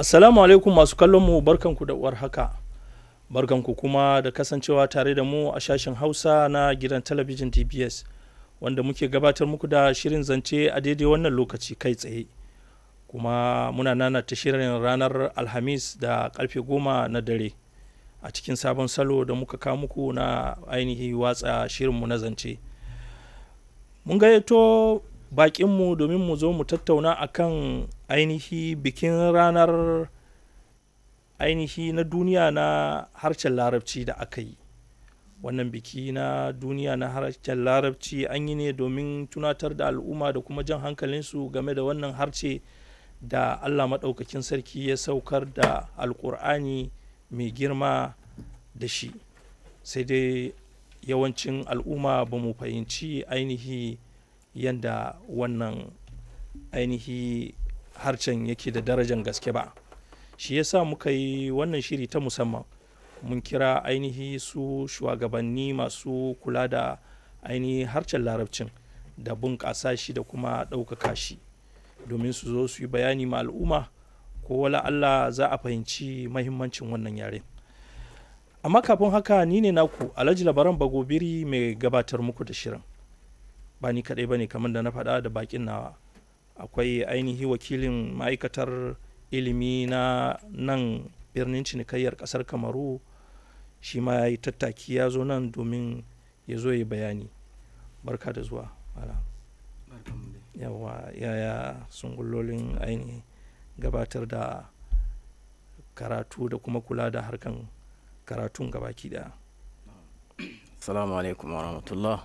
Assalamu alaikum masu kallon mu barkanku da uwar haka. Barkanku kuma da kasancewa tare da mu a shashin Hausa na gidan talabijin DBS wanda muke gabatar muku da shirin zance a daidai wannan lokaci kai tsaye. Kuma muna nana ta shirin ranar Alhamis da karfe goma na dare a cikin sabon salo da muka kawo muku na ainihi watsa shirinmu na zance. Mun gayyato bakinmu domin mu zo mu tattauna akan ainihi bikin ranar ainihi na duniya na harshen larabci da aka yi wannan biki na duniya na harshen larabci an yi ne domin tunatar da al'umma da kuma jan hankalinsu game da wannan harshe da allah maɗaukakin sarki ya saukar da alƙur'ani mai girma da shi sai dai yawancin al'umma ba mu fahimci ainihi yadda wannan ainihi harshen yake da darajan gaske ba shi yasa muka yi wannan shiri ta musamman mun kira ainihi su shugabanni masu kula da ainihi harshen larabcin da bunƙasa shi da kuma ɗaukaka shi domin su zo su yi bayani ma al'umma ko wala Allah za a fahimci mahimmancin wannan yare amma kafin haka ni ne naku alhaji labaran bagobiri mai gabatar muku da shirin ba ni kaɗai ba ne kamar da na faɗa da bakin nawa akwai ainihi wakilin ma'aikatar ilimi na nan birnin cinikayyar ƙasar kamaru shi ma ya yi tattaki ya zo nan domin ya zo ya bayani barka da zuwa yawa yaya sungullolin ainihi gabatar da karatu da kuma kula da harkan karatun gabaki daya Assalamu alaikum wa rahmatullah.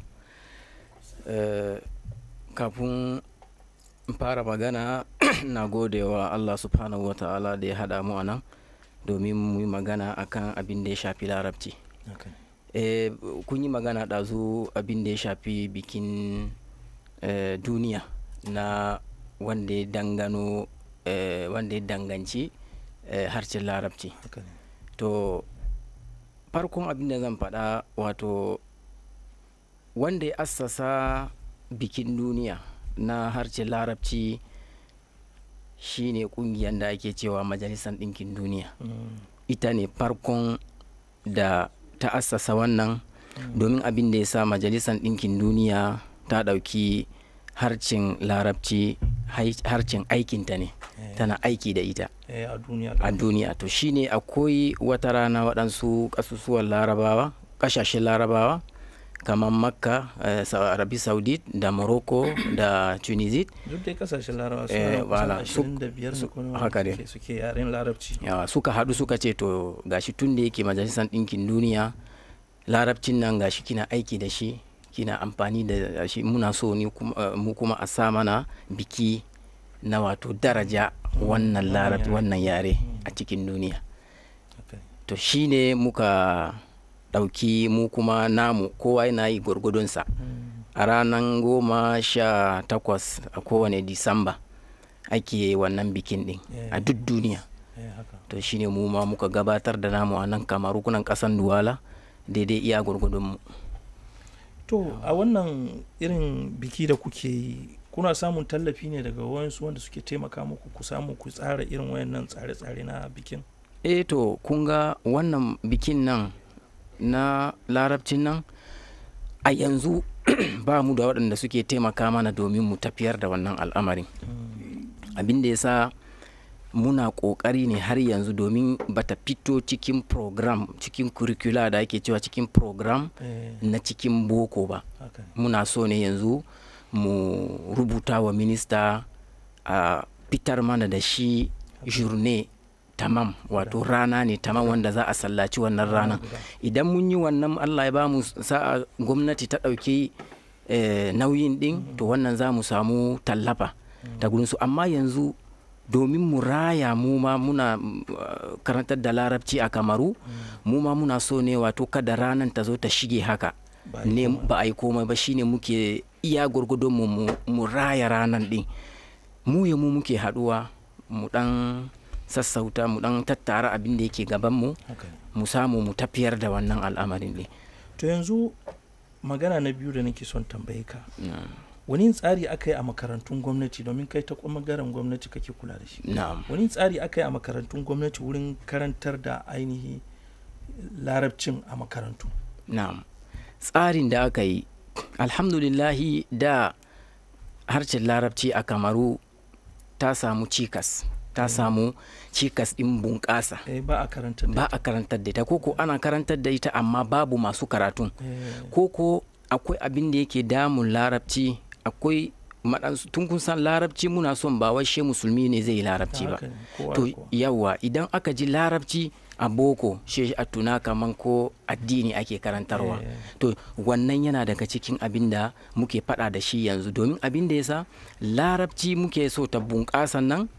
kafin in fara magana na gode wa Allah subhanahu wa ta'ala da ya haɗa mu a nan domin mu yi magana akan abin da ya shafi larabci. Eh, kun yi magana ɗazu abin da ya shafi bikin eh, duniya na wanda ya dangano eh, wanda ya danganci harshen larabci. To farkon abin da zan faɗa wato wanda ya assasa bikin duniya na harshen larabci shine kungiyar da ake cewa majalisar ɗinkin duniya mm. ita ne farkon da ta assasa wannan mm. domin abin da ya sa majalisar ɗinkin duniya ta ɗauki harcin larabci harcin aikinta ne yeah. tana aiki da ita yeah, a duniya to shine akwai wata rana waɗansu ƙasusuwan larabawa ƙasashen larabawa kamar makka uh, arabi saudit da morocco da tunisia duk dai kasashen larabawa eh, wala, su haka ne suke yaren larabci yawa suka haɗu suka ce to gashi tun da yake majalisar ɗinkin duniya larabcin nan gashi kina aiki da shi kina amfani da shi muna so ni uh, mu kuma a sa mana biki na wato daraja wannan larabci wannan yare a cikin duniya okay. to shine muka ɗauki mu kuma namu kowa yana yi gwargwadonsa mm. a ranar goma sha takwas a kowane disamba ake wannan bikin ɗin yeah. a duk duniya yeah, to shine mu ma muka gabatar da namu a nan kamaru kunan ƙasan duwala daidai iya gwargwadonmu to a wannan irin biki da kuke yi kuna samun tallafi ne daga wayansu wanda suke taimaka muku ku samu ku tsara irin wayannan tsare-tsare na bikin eh to kun ga wannan bikin nan na larabcin nan a yanzu ba mu da waɗanda suke taimaka mana domin mu tafiyar da wannan al'amarin abin da ya sa muna ƙoƙari ne har yanzu domin bata fito cikin program cikin curricula da ake cewa cikin program eh, na cikin boko ba okay. muna so ne yanzu mu rubuta wa minista a fitar mana da shi journée tamam wato rana ne tamam wanda za a sallaci wannan ranar idan mun yi wannan allah ya ba mu sa'a gwamnati ta ɗauki eh, nauyin ɗin to wannan za mu samu tallafa da gurinsu amma yanzu domin mu raya mu ma muna uh, karantar da larabci a kamaru mu ma muna so ne wato kada ranar ta zo ta shige haka Ba a yi ne komai. ba a yi komai ba shine muke iya gwargwadon mu mu- mu raya ranar ɗin mu ya mu muke haɗuwa mu ɗan sassauta mu ɗan tattara abin da yake gaban mu okay. mu samu mu tafiyar da wannan al'amarin ɗin to yanzu magana na biyu da nake son tambaye ka wani tsari aka yi a makarantun gwamnati domin kai ta ɓangaren gwamnati kake kula da shi na'am wani tsari aka yi a makarantun gwamnati wurin karantar da ainihi larabcin a makarantu na'am tsarin da aka yi alhamdulillahi da harshen larabci a kamaru ta samu cikas ta samu cikas ɗin bunƙasa eh, ba a karantar da ba a karantar da ita koko ana karantar da ita amma babu masu karatun eh, koko akwai abin da yake damun larabci akwai maɗansu tun kun san larabci muna son ba wai she musulmi ne zai yi larabci ba haka ne, kowa to da kowa. yawa idan aka ji larabci a boko she a tuna kaman ko addini ake karantarwa Eh. to wannan yana daga cikin abin da muke faɗa da shi yanzu domin abin da yasa larabci muke so ta bunƙasa nan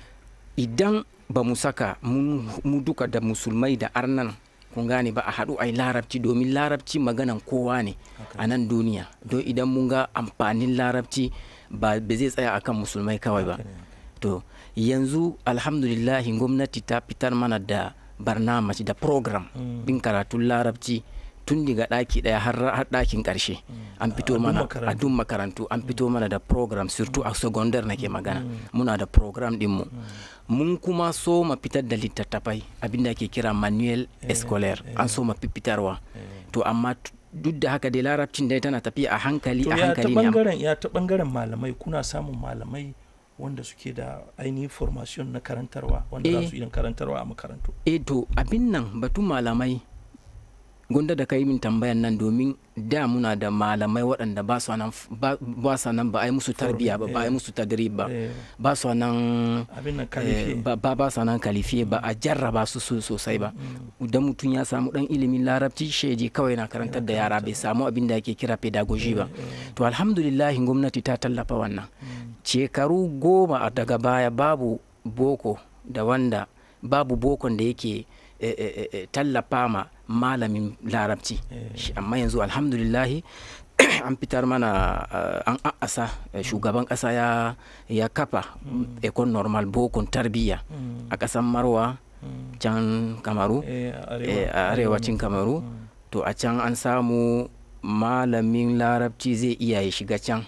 idan ba mu saka mun- mu duka da musulmai da arnan kun gane ba a haɗu a yi larabci domin larabci maganan kowa ne a nan duniya don idan mun ga amfanin larabci ba ba zai tsaya akan musulmai kawai ba Haka ne, to yanzu alhamdulillahi gwamnati ta fitar mana da barnamaci da program Mm. bin karatun larabci tun daga ɗaki ɗaya har har ɗakin ƙarshe an fito A duk mana makarantu. a duk makarantu an fito mana da program surtout a secondary nake magana muna da program ɗinmu mun kuma so ma fitar da littattafai abinda ake kira manuel scolaire an so ma fitarwa to amma t- duk da haka dai larabcin dai tana tafiya a hankali to a ya ta hankali ne amma- bangaren ya ta bangaren malamai kuna samun malamai wanda suke da ainihin formation na karantarwa wanda za Eh. su iya karantarwa a makarantu e to abin nan batun malamai gunda da kai min tambayan nan domin da muna da malamai waɗanda ba su nan ba ba sa nan ba a yi musu tarbiya ba ba a yi musu tadrib ba Eh, ba su nan abin nan eh, kalifi ba ba ba sa nan kalifiye ba a jarraba su so- sosai ba idan mutum ya samu dan ilimin larabci sheji kawai na karantar da yara bai samu abin da ake kira pedagogy ba to alhamdulillah gwamnati ta tallafa wannan shekaru goma a daga baya babu boko da wanda babu bokon da yake eh, eh, eh, eh, tallafa ma malamin larabci Shi- amma yanzu alhamdulillahi an fitar mana eh, an a'asa eh, shugaban kasa ya, ya kafa ekon normal bokon tarbiyya a kasan marwa can kamaru Eh, eh, a arewacin kamaru to a can an samu malamin larabci zai iya ya shiga can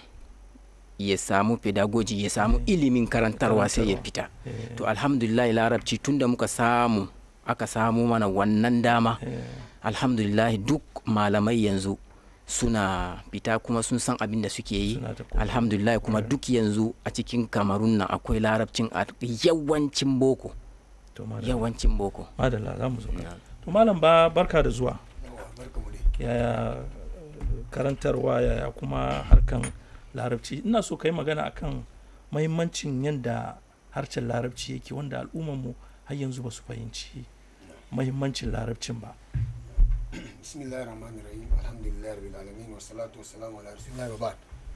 ya samu pedagogy ya samu ilimin karantarwa sai ya fita Eh, to alhamdulillah larabci tunda muka samu aka samu mana wannan dama eh, alhamdulillah duk malamai yanzu suna fita kuma sun san abin da suke yi Suna ta kokari. alhamdulillah kuma duk yanzu a cikin kamarun nan akwai larabcin a yawancin boko to madalla yawancin boko madalla za mu zo kan. to malam ba barka da zuwa yaya eh, karantarwa yaya kuma harkan larabci ina so ka yi magana akan mahimmancin yadda harshen larabci yake wanda al'ummarmu har yanzu ba su fahimci mahimmancin larabcin ba bismillahir rahmanir rahim alhamdulillahi rabbil alamin wassalatu wassalamu ala rasulillahi wa ba'd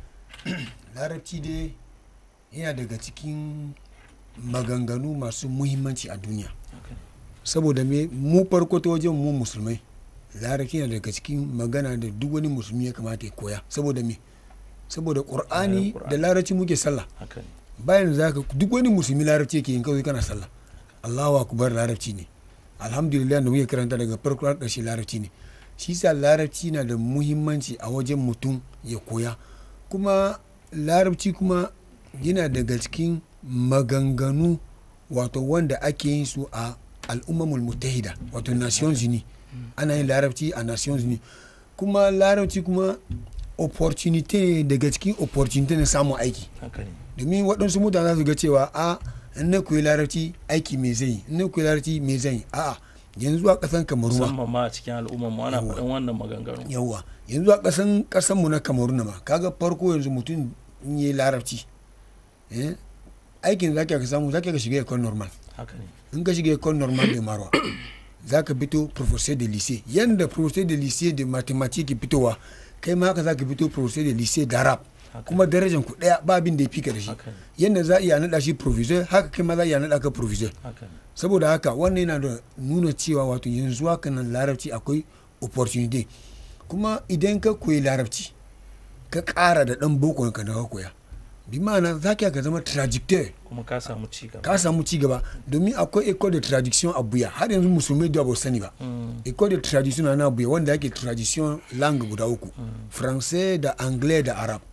larabci dai yana daga cikin maganganu masu muhimmanci a duniya Okay. saboda me mu farko ta wajen mu musulmai larabci yana daga cikin magana da duk wani musulmi ya kamata ya koya saboda me saboda qur'ani Qur'ani. da larabci muke sallah haka ne bayan za ka duk wani musulmi larabci yake yin kawai kana sallah allahu akbar larabci ne alhamdulillah da muke karanta daga farko har ƙarshe larabci ne shi sa larabci na da muhimmanci a wajen mutum ya koya kuma larabci kuma yana daga cikin maganganu wato wanda ake yin su a al'ummar mutahida wato nations unis ana yin larabci a nations unis kuma larabci kuma opportunity ne daga cikin opportunity na samun aiki haka ne domin waɗansu mutane za su ga cewa a in na koyi larabci aiki me zai yi in na koyi larabci me zai yi a'a yanzu a ƙasan kamaru ma musamman ma a cikin al'ummarmu ana faɗin wannan maganganu yawwa yanzu a ƙasan ƙasan mu na kamaru na ma kaga farko yanzu mutum in yi larabci eh, aikin da zaka ka samu zaka ka shiga ekon normal haka ne in ka shiga ekon normal da marwa za ka fito professeur de lycée yanda professeur de lycée de mathématiques ke fitowa kai ma haka za ka fito professeur de lycée d'arabe haka kuma darajan ku daya ba abin da ya fika da shi haka ne yanda za a iya naɗa shi provisor haka kai ma za a iya naɗa ka provisor haka ne saboda haka wannan yana da nuna cewa wato yanzu haka nan larabci akwai opportunity kuma idan ka koyi larabci ka ƙara da ɗan boko ka da ka koya bi ma'ana za ka zama trajectoire kuma ka samu ci gaba ka samu ci gaba domin akwai école de tradition a buya har yanzu musulmai da ba su sani ba Mm, école de tradition na buya wanda ake tradition langue guda uku français da anglais da arab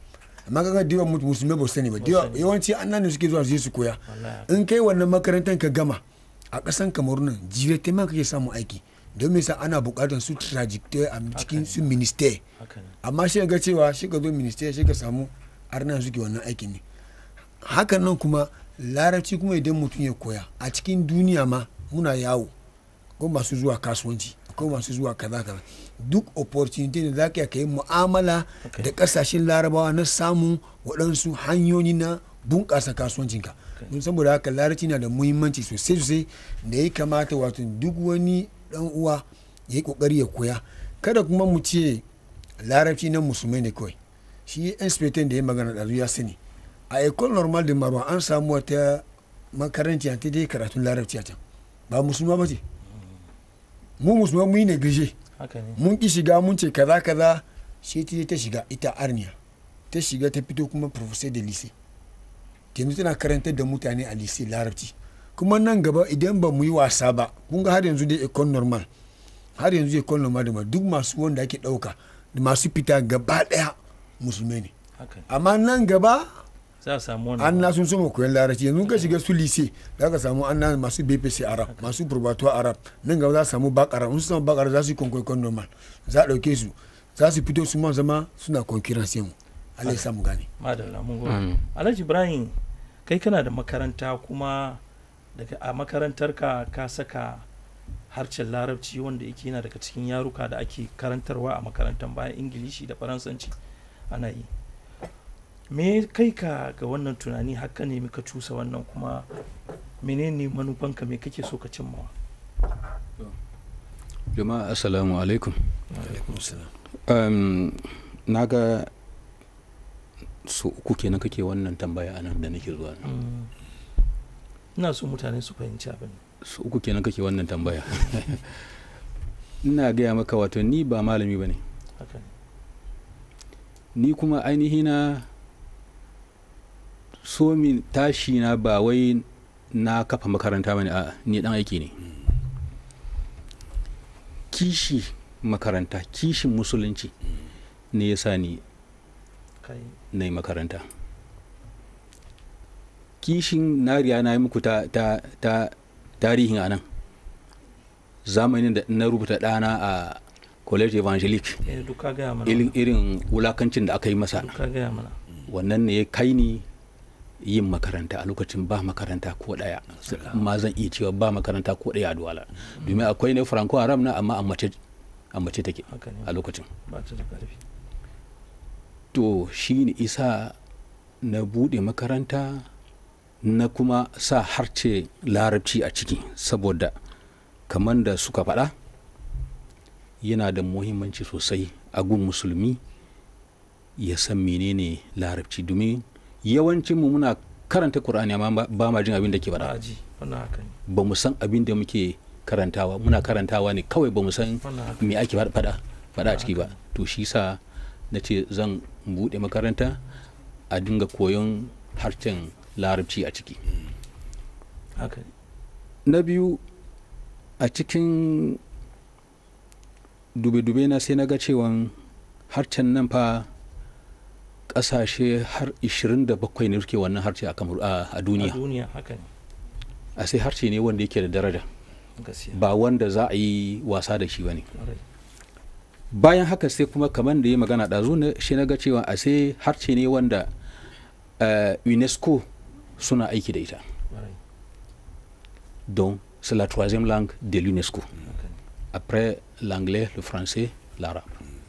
amma kaga diwa musulmai ba su sani ba diwa yawanci annan ne suke zuwa su je su koya Wallahi. in kai wannan makarantar ka gama a ƙasan kamaru nan jirete ma kake samun aiki don me sa ana buƙatar su trajectory a cikin su minister haka ne amma shi ga cewa shi ka zo minister shi ka samu arna suke wannan aikin ne hakan nan kuma larabci kuma idan mutum ya koya a cikin duniya ma muna yawo ko masu zuwa kasuwanci ko masu zuwa kaza kaza duk opportunity da za ka yi mu'amala Okay. da kasashen larabawa na samun waɗansu hanyoyi na bunƙasa kasuwancinka don saboda haka larabci na da muhimmanci sosai sosai da ya kamata wato duk wani ɗan uwa ya yi ƙoƙari ya koya kada kuma mu ce larabci na musulmai ne kawai shi inspector da ya magana ɗazu ya sani a ecole normal de marwa an samu wata makaranci ta dai karatun larabci a can ba musulma ba ce mu musulma mu yi neglige haka ne mun ki shiga mun ce kaza kaza shi ta je ta shiga ita arniya ta shiga ta fito kuma professor da lise yanzu tana karantar da mutane a lise larabci kuma nan gaba idan ba mu yi wasa ba kun ga har yanzu dai ecole normal har yanzu ecole normal da duk masu wanda ake dauka da masu fita gaba daya musulmai ne haka ne amma nan gaba za a samu an wannan na sun soma koyon larabci yanzu ka shiga su lise za ka samu an na masu bpc arab masu probatoir arab nan gaba za a samu bak arab in su samu bak arab za su yi kwankwaikon normal za a ɗauke su za su fito su ma zama suna concurrence mu Allah ya samu gane madalla mun gode Mm. alhaji ibrahim kai kana da makaranta kuma daga a makarantarka ka saka harshen larabci wanda yake yana daga cikin yaruka da ake karantarwa a makarantar bayan ingilishi da faransanci ana yi me kai ka ga wannan tunani haka ne ka cusa wannan kuma menene manufanka me kake so ka cimmawa jama'a assalamu alaikum um, na ga su uku kenan kake wannan tambaya anan da nake zuwa nan. Mm. ina so mutane su fahimci abin su uku kenan kake wannan tambaya ina gaya maka wato ni ba malami ba ne haka ne ni kuma ainihi na so min tashi na ba wai na kafa makaranta ba ne a ni dan aiki ne kishi makaranta kishin musulunci ne ya sa ni kai na yi makaranta kishin na riya na yi muku ta, ta, ta tarihin a nan zamanin da na rubuta ɗana a college evangelique eh duka gaya mana irin, irin wulakancin da aka yi masa duka gaya mana wannan ne ya kai ni yin makaranta a lokacin ba makaranta ko ɗaya ma zan iya cewa ba makaranta ko ɗaya a duwala domin akwai ne franco arab na amma a mace a mace take haka ne a lokacin ba ta da ƙarfi to shi ne isa na buɗe makaranta na kuma sa harce larabci a ciki saboda kamar da suka faɗa yana da muhimmanci sosai a gun musulmi ya san menene larabci domin yawancinmu muna karanta Kur'ani amma ba- ba ma jin abin da ke ba faɗa a ji wannan haka ne ba mu san abin da muke karantawa muna karantawa ne kawai ba mu san wannan haka me ake faɗa faɗa a ciki ba to shi sa na ce zan buɗe makaranta a dinga koyon harshen larabci a ciki haka ne na biyu a cikin dube-dube na sai na ga cewan harshen nan fa ƙasashe har 27 ne suke wannan harshe a Kamaru- a a a duniya duniya haka ne a sai harshe ne wanda yake da daraja gaskiya ba wanda za a yi wasa da shi ba ne Ƙwarai. bayan haka sai kuma kamar da ya magana ɗazu na shi na ga cewa a sai harshe ne wanda eh, unesco suna aiki da ita Ƙwarai. donc c'est la troisième langue de l'unesco haka ne après l'anglais le français l'arabe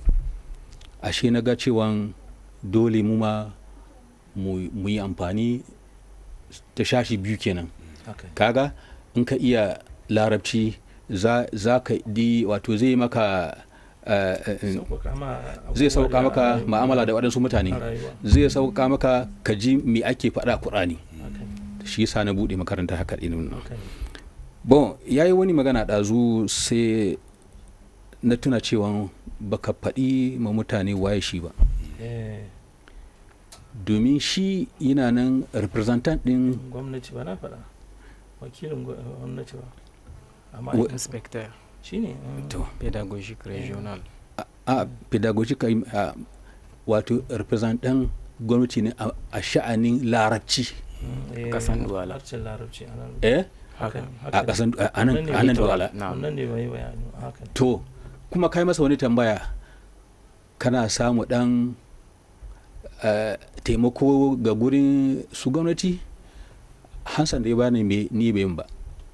ashe na ga cewa dole mu ma mu mu yi amfani ta shashi biyu kenan haka ne kaga in ka iya larabci za, za ka di wato zai maka eh, eh, Sauƙaƙa ma zai abubuwa sauka da maka rayuwa. ma'amala da waɗansu mutane a rayuwa zai sauka maka ka ji me ake faɗa a ƙur'ani haka ne shi yasa na buɗe makaranta haka ɗin nan haka ne bon ya yi wani magana ɗazu sai na tuna cewa baka faɗi ma mutane waye shi ba eh domin shi yana nan representant ɗin gwamnati ba na faɗa wakilin gwa- gwamnati ba amma Wa- inspector shi ne mm. to pedagogic regional a pedagogic a wato representant gwamnati ne a a sha'anin larabci Eh, Kasan Duwala. harshen larabci a nan eh haka ne, a haka ne. kasan a Wannan nan ne a nan Victor. Douala. Na'am. wannan ne bai bayani haka ne. to kuma kai masa wani tambaya kana samu dan eh, taimako ga gurin su gwamnati hansan da ya bani me ni bai yin ba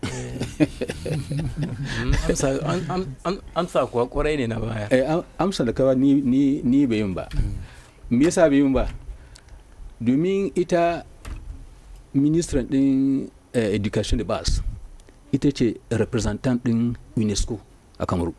Mm, amsa- an- an- an- amsa kuwa kwarai ne na baya eh, am- amsa da kawai ni, ni, ni bai yin ba me yasa bai yin ba domin ita ministran din eh, education da bas ita ce representant din unesco a kamaru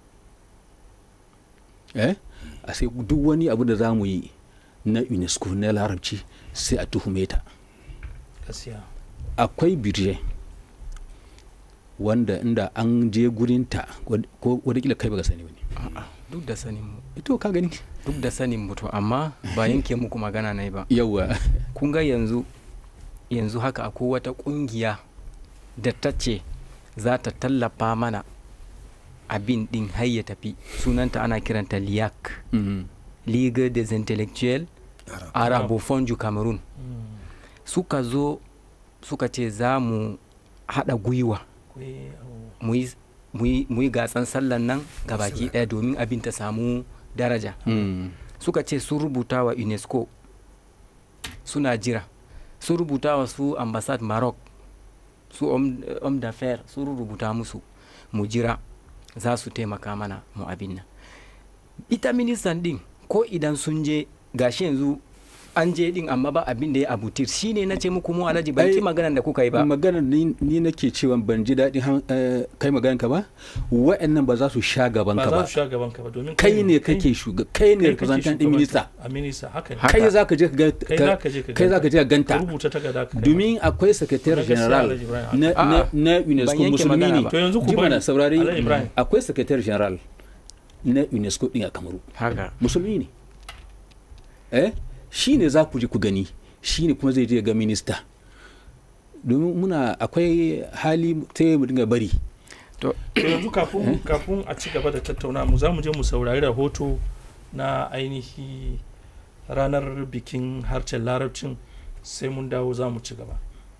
eh a sai duk wani abu da za mu yi na unesco na larabci sai a tuhume ta gaskiya akwai birje wanda inda an je gurinta wad- ko wadakila kai baka sani wani A'a, duk da sanin mu to ka gani duk da sanin mu to amma ba yanke muku magana na ba yawa kun ga yanzu yanzu haka akwai wata kungiya da ta ce za ta tallafa mana abin din har ya tafi sunanta ana kiranta liak Mhm. ligue des intellectuels arabophone du cameroon Mm. suka zo suka ce za mu haɗa gwiwa Ku yi abu. mu yi- mu yi- mu yi gasan sallan nan ga baki ɗaya domin abin ta samu daraja Mm. suka ce sun rubuta wa unesco suna jira sun rubuta wa su ambassade maroc su homme d'affaires sun rubuta musu mu jira za su taimaka mana mu abin nan ita ministan din ko idan sun je gashi yanzu an je din amma ba abin da ya abutir shine na ce muku mu alhaji ban ki Ai, maganan da kuka yi ba maganar ni, ni nake cewa ban ji daɗin han- eh, kai maganar ka ba wa'annan ba za su sha gaban ba ka za ba su sha gaban ka ba domin kai ne kake shuga kai ne representant din minista a minista haka ne Haka. kai za ka je ka ga kai za ka je ka kai za ka je ka ka ganta rubuta takarda ka kai domin akwai secretary Wannan gaskiya general Alhaji Ibrahim. na, na, A'a, na unesco ban yanke musulmi magana ne ba. To yanzu ku Ji mana bari. saurari Alhaji Ibrahim. akwai secretary general na unesco din a kamaru haka musulmi ne eh shi ne za ku ji ku gani shi ne kuma zai je ga minista domin muna akwai hali ta mu dinga bari to to yanzu kafin kafin a ci gaba da tattauna mu za mu je mu saurari rahoto na ainihi ranar bikin harshen larabcin sai mun dawo za mu ci gaba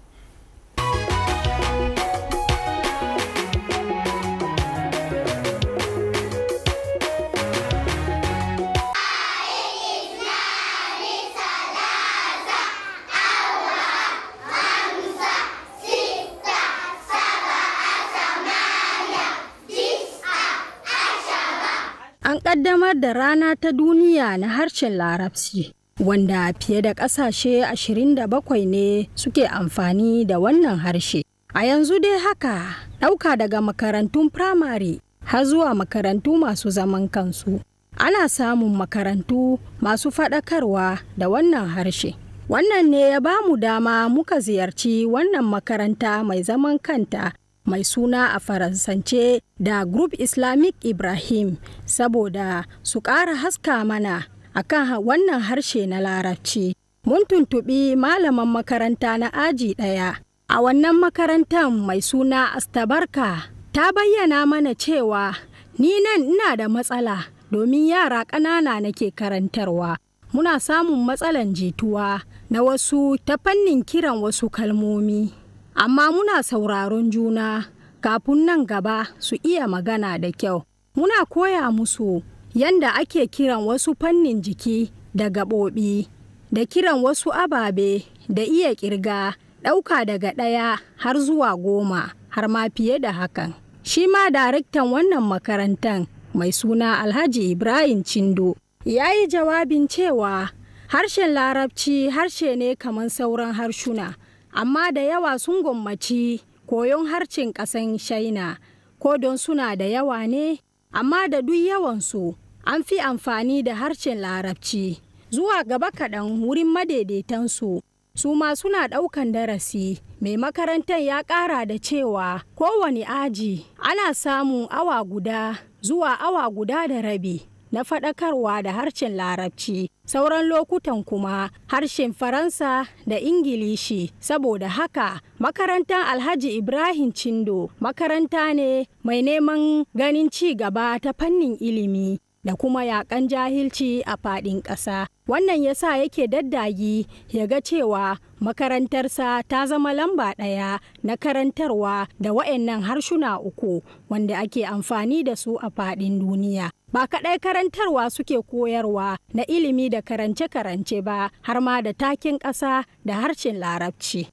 An ƙaddamar da rana ta duniya na harshen Larabci, wanda fiye da ƙasashe 27 ne suke amfani da wannan harshe. A yanzu dai haka, ɗauka daga makarantun firamare har zuwa makarantu masu zaman kansu. Ana samun makarantu masu faɗakarwa da wannan harshe. Wannan ne ya ba mu dama muka ziyarci wannan makaranta mai zaman kanta mai suna a faransance da group islamic ibrahim saboda su ƙara haska mana akan ha- wannan harshe na larabci mun tuntuɓi malaman makaranta na aji ɗaya a wannan makarantar mai suna astabarka ta bayyana mana cewa ni nan ina da matsala domin yara ƙanana nake karantarwa muna samun matsalan jituwa na wasu ta fannin kiran wasu kalmomi amma muna sauraron juna kafin nan gaba su iya magana da kyau. Muna koya musu yanda ake kiran wasu fannin jiki da gaɓoɓi, da kiran wasu ababe da iya ƙirga ɗauka daga ɗaya har zuwa goma har ma fiye da hakan. Shi ma daraktan wannan makarantar mai suna Alhaji Ibrahim Chindo ya yi jawabin cewa harshen larabci harshe ne kamar sauran harshuna. amma da yawa sun gwammaci koyon harshen ƙasan shaina ko don suna da yawa ne amma da duk yawansu an fi amfani da harshen larabci zuwa gaba kaɗan wurin madaidaitansu su ma suna ɗaukan darasi mai makarantar ya ƙara da cewa kowane aji ana samun awa guda zuwa awa guda da rabi na faɗakarwa da harshen larabci sauran lokutan kuma harshen faransa da ingilishi saboda haka makarantar alhaji ibrahim cindo makaranta ne mai neman ganin ci gaba ta fannin ilimi da kuma yakan jahilci a faɗin ƙasa. Wannan ya sa yake daddagi ya ga cewa makarantarsa ta zama lamba ɗaya na karantarwa da waɗannan harshuna uku wanda ake amfani da su a faɗin duniya. Ba kaɗai karantarwa suke koyarwa na ilimi da karance-karance ba har ma da takin ƙasa da harshen larabci.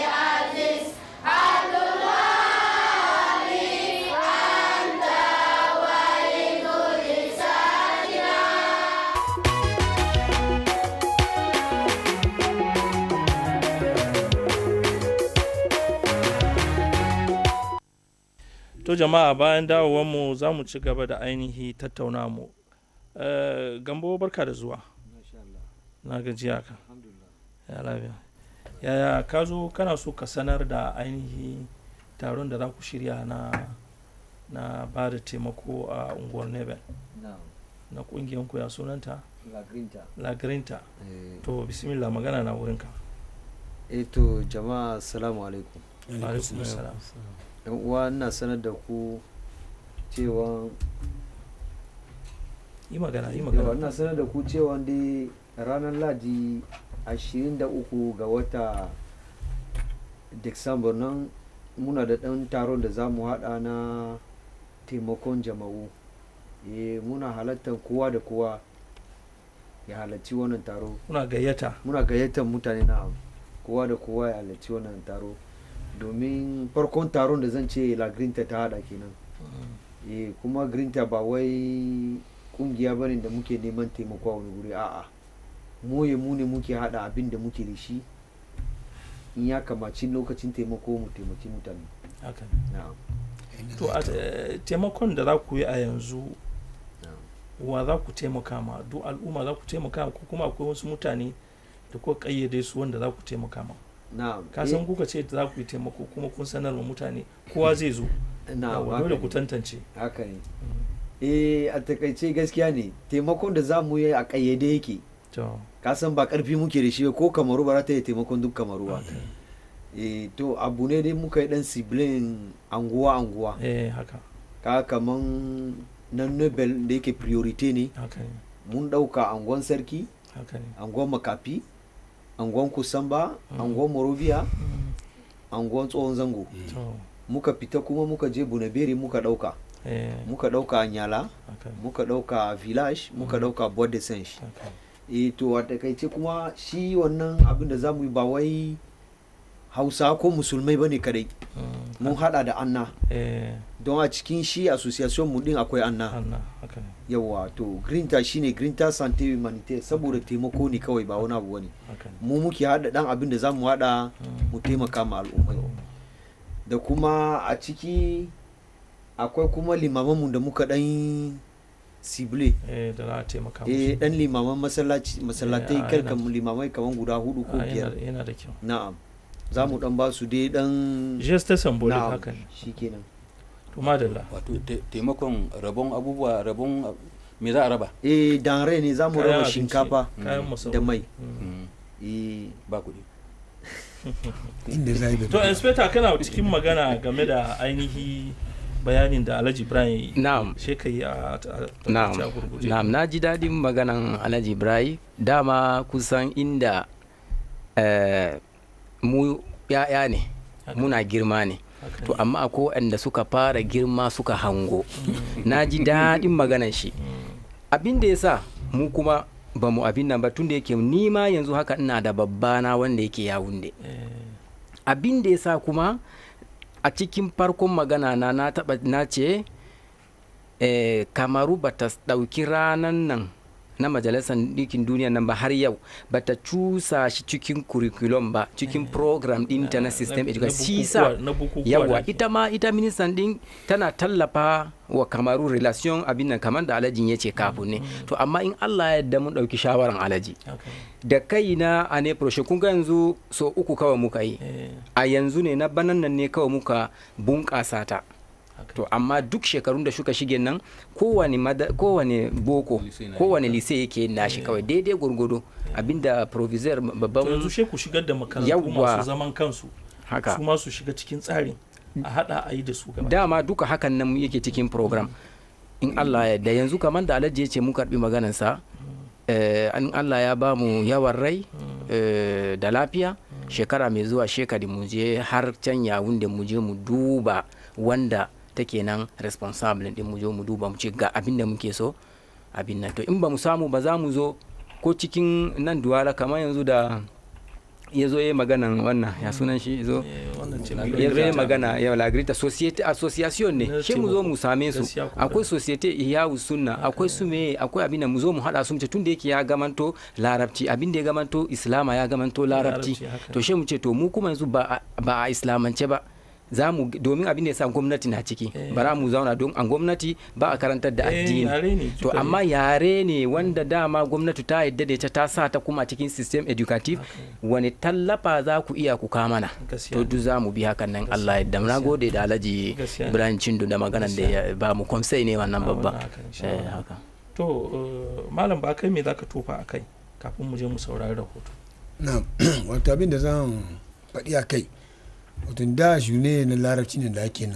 to jama'a bayan dawowarmu za mu ci gaba da ainihi tattauna mu Eh, gambo barka da zuwa na gajiya ka ya lafiya yaya ka zo kana so ka sanar da ainihi taron da za ku shirya na na ba da taimako a unguwar nebel na kungiyanku ya sunanta lagrinta to bismillah magana na wurinka eh to jama'a assalamu alaikum alaikum salam yan uwa ina sanar da ku cewa yi magana yi yawa magana ina sanar da ku cewa dai ranar ladi 23 ga wata Disamba nan muna da ɗan taron da za mu haɗa na taimakon jama'u eh muna halartar kowa da kowa ya halarci wannan taro kuna gayyata muna gayyatar mutane na kowa da kowa ya halarci wannan taro domin farkon taron da zan ce la grinta ta hada kenan eh kuma grinta ba wai kungiya bane da muke neman taimako a wani guri a'a mu ya mu ne muke hada abin da muke da shi in ya kamaci lokacin taimako mu taimaki mutane haka na'am to a eh, taimakon da za ku yi a yanzu na'am wa za ku taimaka ma duk al'umma za ku taimaka ma ko kuma akwai wasu mutane da kuka kayyade su wanda za ku taimaka ma na'am ka san kuka ce za ku yi taimako kuma kun sanar wa mutane kowa zai zo eh, na'am Yawwa, haka dole ne. ku tantance haka ne eh a takaice gaskiya ne taimakon da za mu yi a kayyade yake to ka san ba karfi muke da shi ba, ko kamaru ba za ta yi taimakon duk kamaru ba okay. eh to abu ne dai muka yi dan sibilin anguwa anguwa eh haka ka kaman na nobel da yake priority ne haka ne mun dauka angon sarki haka ne angon makafi angon kusamba angon morovia angon tsohon zango to muka fita kuma muka je bunaberi muka dauka eh muka dauka anyala haka ne muka dauka village muka dauka bode sench haka eh to a takaice kuma shi wannan abin da za mu yi ba wai hausa ko musulmai bane kadai Mm, mun hada da anna eh don a cikin shi association mu din akwai anna hanna haka ne yawa to grinta shine grinta sante humanitaire saboda taimako ne kawai ba wani abu bane haka ne mu muke hada dan abin da zamu hada Mm. mu taimaka ma al'ummai da kuma a ciki akwai kuma limamanmu da muka dan sible eh da za a taimaka eh musu dan limaman masallaci masallatai Eh, a kalkan yana- limamai kaman guda hudu ko Ah, biyar yana yana da kyau na'am za mu dan ba su dai dan geste symbolic na'am haka ne shikenan to madalla wato te- taimakon rabon abubuwa rabon ab- me za a raba eh dan rai ne za mu Kayan raba abinci, shinkafa kayan Mm. masarufi da mai Mm. Mm, eh ba kuɗi inda za yi da to inspector kana cikin magana game da ainihi bayanin da alhaji ibrahim ya yi na'am she ka yi a a- na'am a gurguje na'am na ji daɗin maganan alhaji ibrahim dama kusan inda eh, mu ya'ya ne Haka. muna girma ne Haka to ne. amma akwai waɗanda suka fara girma suka hango na ji daɗin maganan shi Mm. abin da ya sa mu kuma ba mu abin nan ba tun da yake ni ma yanzu haka ina da babbana wanda yake yawunde Eh, abin da ya sa kuma a cikin farkon magana na na taba na ce eh, kamaru ba ta ɗauki ranan nan na majalisar ɗinkin duniya nan ba har yau ba ta cusa shi cikin curriculum ba cikin program ɗinta na system na- education na shi sa bukukuwa- na bukukuwa da yawa ake. ita ma ita ministan ɗin tana tallafa wa kamaru relation abin nan kamar da alajin ya ce kafin ne to amma in allah ya yarda mun ɗauki shawaran alaji haka ne. da kai na a ne kun ga yanzu so uku kawai muka yi Eh, a yanzu ne na banan nan ne kawai muka bunƙasa ta haka to amma duk shekarun da suka shige nan kowane mada- kowane boko Lise na yi. kowane lise yake nashi kawai daidai gurgudu abinda provisor to yanzu babban she ku shigar da makarantu Yawwa. masu zaman kansu haka su ma su shiga cikin tsarin a hada a yi da su gaba dama duka hakan nan yake cikin program in Allah ya yarda yanzu kamar da Alhaji ya ce mu karbi maganarsa eh, in Allah ya ba mu yawan rai eh, da lafiya shekara mai zuwa shekari mu je har can yawun da mu je mu duba wanda take nan responsible din mu je mu duba mu ce ga abin da muke so abin nan to in ba mu samu ba za mu zo ko cikin nan duwala kamar yanzu da ya zo ya yi maganan wannan ya sunan shi ya zo Eh, wannan ce ya zo ya yi magana ya lagrita society association ne Na shi mu zo mu same su Gaskiya ko akwai society iyawu sunna akwai su me akwai abin da mu zo mu hada su mu ce tun da yake ya gamanto larabci abin da ya gamanto islama ya gamanto larabci Larabci, haka to shi mu ce to mu kuma yanzu ba a- ba a islamance ba za mu domin abin da ya sa gwamnati na ciki bara mu zauna don an gwamnati ba a karantar da Eh, addini yare ne, to duka ne. amma yare ne wanda dama gwamnati ta yadda da ita ta sa ta kuma cikin system educative wani tallafa za ku iya ku kamana Gaskiya to ne. duk za mu bi hakan nan Allah yadda na gode da Alhaji Gaskiya ne. Ibrahim Chindu da maganan da ya ba mu komsai ne wannan Ah, babba wannan haka, insha eh Allah. haka to eh, malam ba kai me zaka tofa a kai kafin mu je mu saurari rahoto na wato abin da zan faɗi a kai wato da ne na larabci ne da ake nan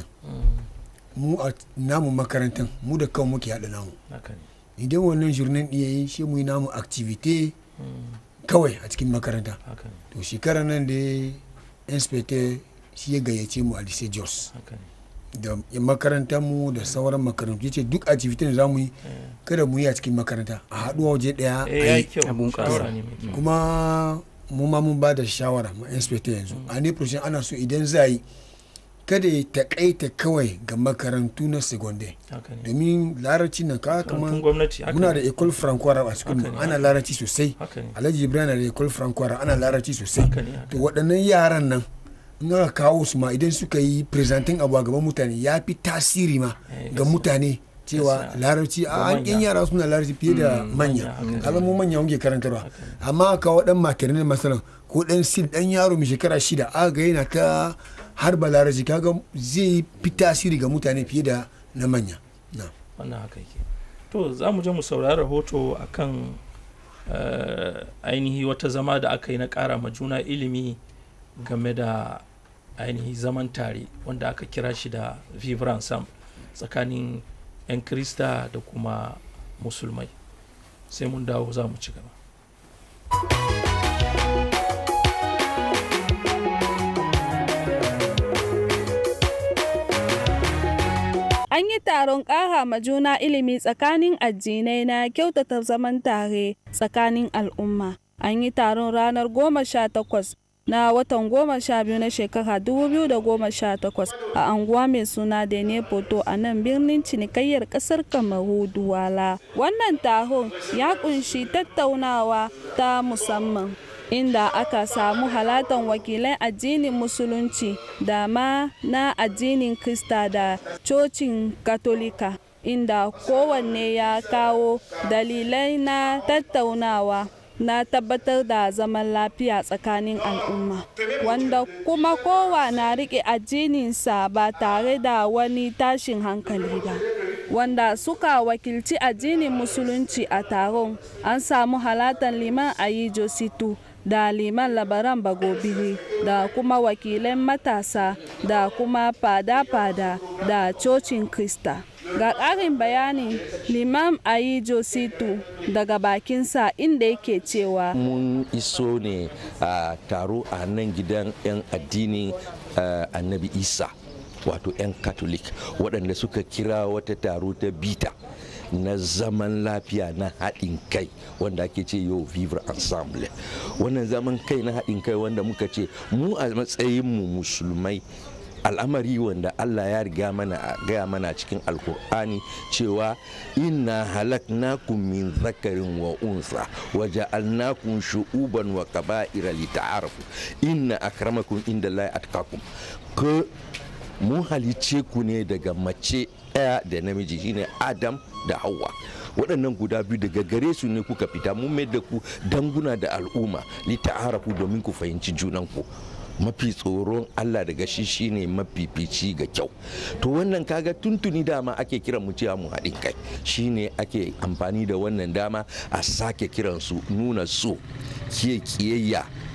mu a namu makarantar mu da kan muke haɗa namu haka ne idan wannan journée ɗin yayi shi mu yi namu activité kawai a cikin makaranta haka ne to shekarar nan da inspector shi ya gayyace mu a lycée jos haka ne da makarantar mu da sauran makarantu yace duk activity da za mu yi kada mu yi a cikin makaranta a haɗuwa waje ɗaya eh a yayi yi kyau Abun shawara ƙasa. ne mai kyau kuma mu ma mun ba da shawara ma inspector yanzu a ne proshin ana so idan za a yi kada ya takaita kawai ga makarantu na secondary haka ne domin larabci na ka Makarantun kamar gwamnati haka muna ne. da ecole franco arab a cikin Haka ne, ana haka. larabci sosai haka ne alhaji ibrahim na da ecole franco arab ana larabci sosai haka ne haka to waɗannan yaran nan in aka kawo su ma idan suka yi presenting abu a gaban mutane ya fi tasiri ma Eh, ga gaskiya. mutane cewa Gaskiya. larabci Ga a an manya. yan yara suna larabci fiye da Mm, manya manya, haka kaga mu manya muke karantarwa amma ka waɗan makirin masalan ko ɗan sil ɗan yaro mai shekara shida aka ga yana ta harba larabci kaga zai fi tasiri ga mutane fiye da na manya na wannan haka yake to za mu je mu saurari rahoto akan eh, ainihi wata zama da aka yi na ƙara ma juna ilimi game da ainihi zaman tare wanda aka kira shi da vivran sam tsakanin 'yan krista da kuma musulmai sai mun dawo za mu ci gaba An yi taron ƙara ma juna ilimi tsakanin addinai na kyautata zaman tare tsakanin al'umma. An yi taron ranar goma sha takwas na watan goma sha biyu na shekara dubu biyu da goma sha takwas a anguwa mai suna Dene Poto a nan birnin cinikayyar ƙasar Kamaru Duwala. Wannan taron ya kunshi tattaunawa ta musamman. inda aka samu halatan wakilan addinin musulunci da ma na addinin krista da cocin katolika inda kowanne ya kawo dalilai na tattaunawa na tabbatar da zaman lafiya tsakanin al'umma wanda kuma kowa na rike addininsa ba tare da wani tashin hankali ba wanda suka wakilci addinin musulunci a taron an samu halatan liman ayi jositu da liman labaran bagobiri da kuma wakilan matasa da kuma fada-fada da cocin krista ga ƙarin bayani liman ayi jositu daga bakinsa inda yake cewa mun iso ne a taro a nan gidan 'yan addinin eh, annabi isa wato 'yan katolik waɗanda suka kira wata taro ta bita na zaman lafiya na haɗin kai wanda ake ce yau vivre ensemble wannan zaman kai na haɗin kai wanda muka ce mu a matsayinmu musulmai al'amari wanda Allah ya riga mana gaya mana cikin alkur'ani cewa inna halaknakum min zakarin wa unsa wa ja'alnakum shu'uban wa qaba'ira lita'arafu inna akramakum indallahi atqakum ko mun halice ku ne daga mace ɗaya da namiji shine adam da hawa waɗannan guda biyu daga gare su ne kuka fita mun mai da ku danguna da al'umma lita'arafu domin ku fahimci junanku mafi tsoron Allah daga shi shine mafifici ga kyau to wannan kaga tuntuni dama ake kiran mu cewa mu haɗin kai shine ake amfani da wannan dama a sake kiran su nuna so kiye kiyayya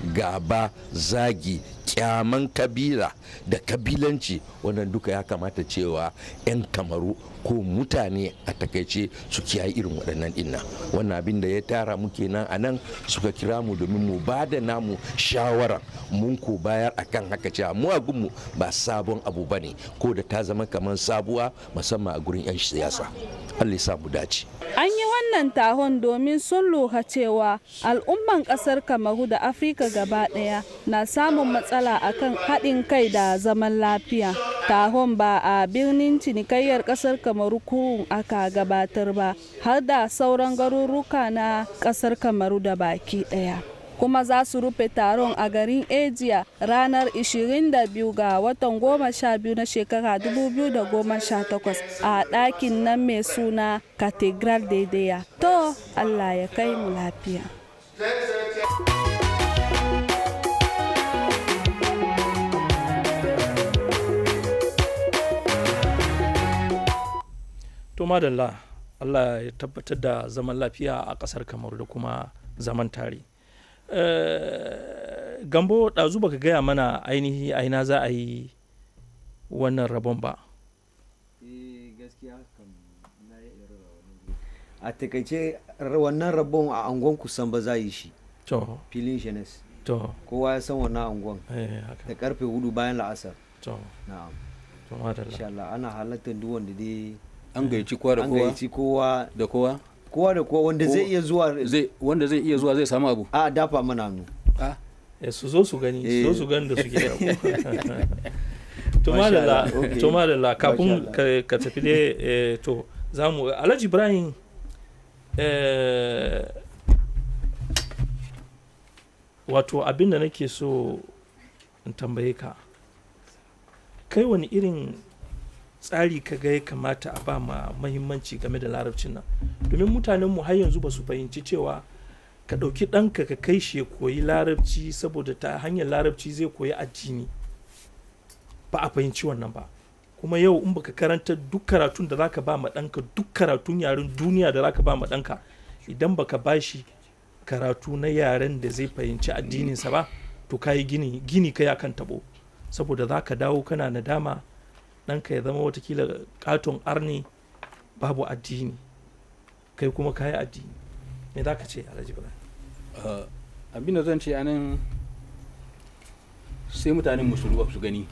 gaba zagi kyaman kabila da kabilanci wannan duka ya kamata cewa 'yan kamaru ko mutane a takaice su kiyaye irin waɗannan dinna wannan abin da ya tara mu kenan a nan suka kira mu domin mu ba da namu shawara mun ko bayar akan haka cewa mu a gunmu ba sabon abu bane ko da ta zama kamar sabuwa musamman a gurin 'yan siyasa Allah ya sa mu dace An yi wannan taron domin sun lura cewa al'umman ƙasar Kamaru da Afirka gaba ɗaya na samun matsala akan haɗin kai da zaman lafiya. Taron ba a birnin cinikayyar ƙasar Kamaru kurun aka gabatar ba, har da sauran garuruka na ƙasar Kamaru da baki ɗaya. kuma za su rufe taron a garin Ejiya ranar 22 ga watan 12 na shekara 2018 a ɗakin nan mai suna Cathedral Dedeya. To, Allah ya kai mu lafiya. to madalla allah ya tabbatar da zaman lafiya a ƙasar kamaru da kuma zaman tare Uh, gambo ɗazu baka gaya mana ainihi aina za a yi wannan rabon ba a takaice wannan rabon a angon kusan ba za yi shi to filin shenes to kowa ya san wannan angon eh, haka. da karfe hudu bayan la'asar to na'am to madalla insha Allah ana halartar duk wanda dai an gayyaci kowa da an kowa gayyaci kowa da kowa kowa da kowa wanda zai iya zuwa zai wanda zai iya zuwa zai samu abu a dafa mana hannu ah Eh, su zo su gani su zo su gani da suke yau to Masha madalla Allah, okay. to madalla kafin Masha Allah. ka ka tafi dai eh, to za mu alhaji ibrahim eh, wato abin da nake so in tambaye ka kai wani irin tsari ka ga ya kamata a ba ma mahimmanci game da larabcin nan domin mutanenmu har yanzu ba su fahimci cewa ka ɗauki ɗanka ka kai shi ya koyi larabci saboda ta hanyar larabci zai koyi addini ba a fahimci wannan ba kuma yau in baka karanta duk karatun da zaka ba ma ɗanka duk karatun yaren duniya da zaka ba ma ɗanka idan baka ba shi karatu na yaren da zai fahimci addininsa ba to ka yi gini gini kai akan tabo saboda za ka dawo kana nadama ɗanka ya zama watakila katon arni babu addini kai kuma ka yi addini me za ka ce alhaji ibrahim Uh, abin da zan ce anan sai mutanen musulmi su gani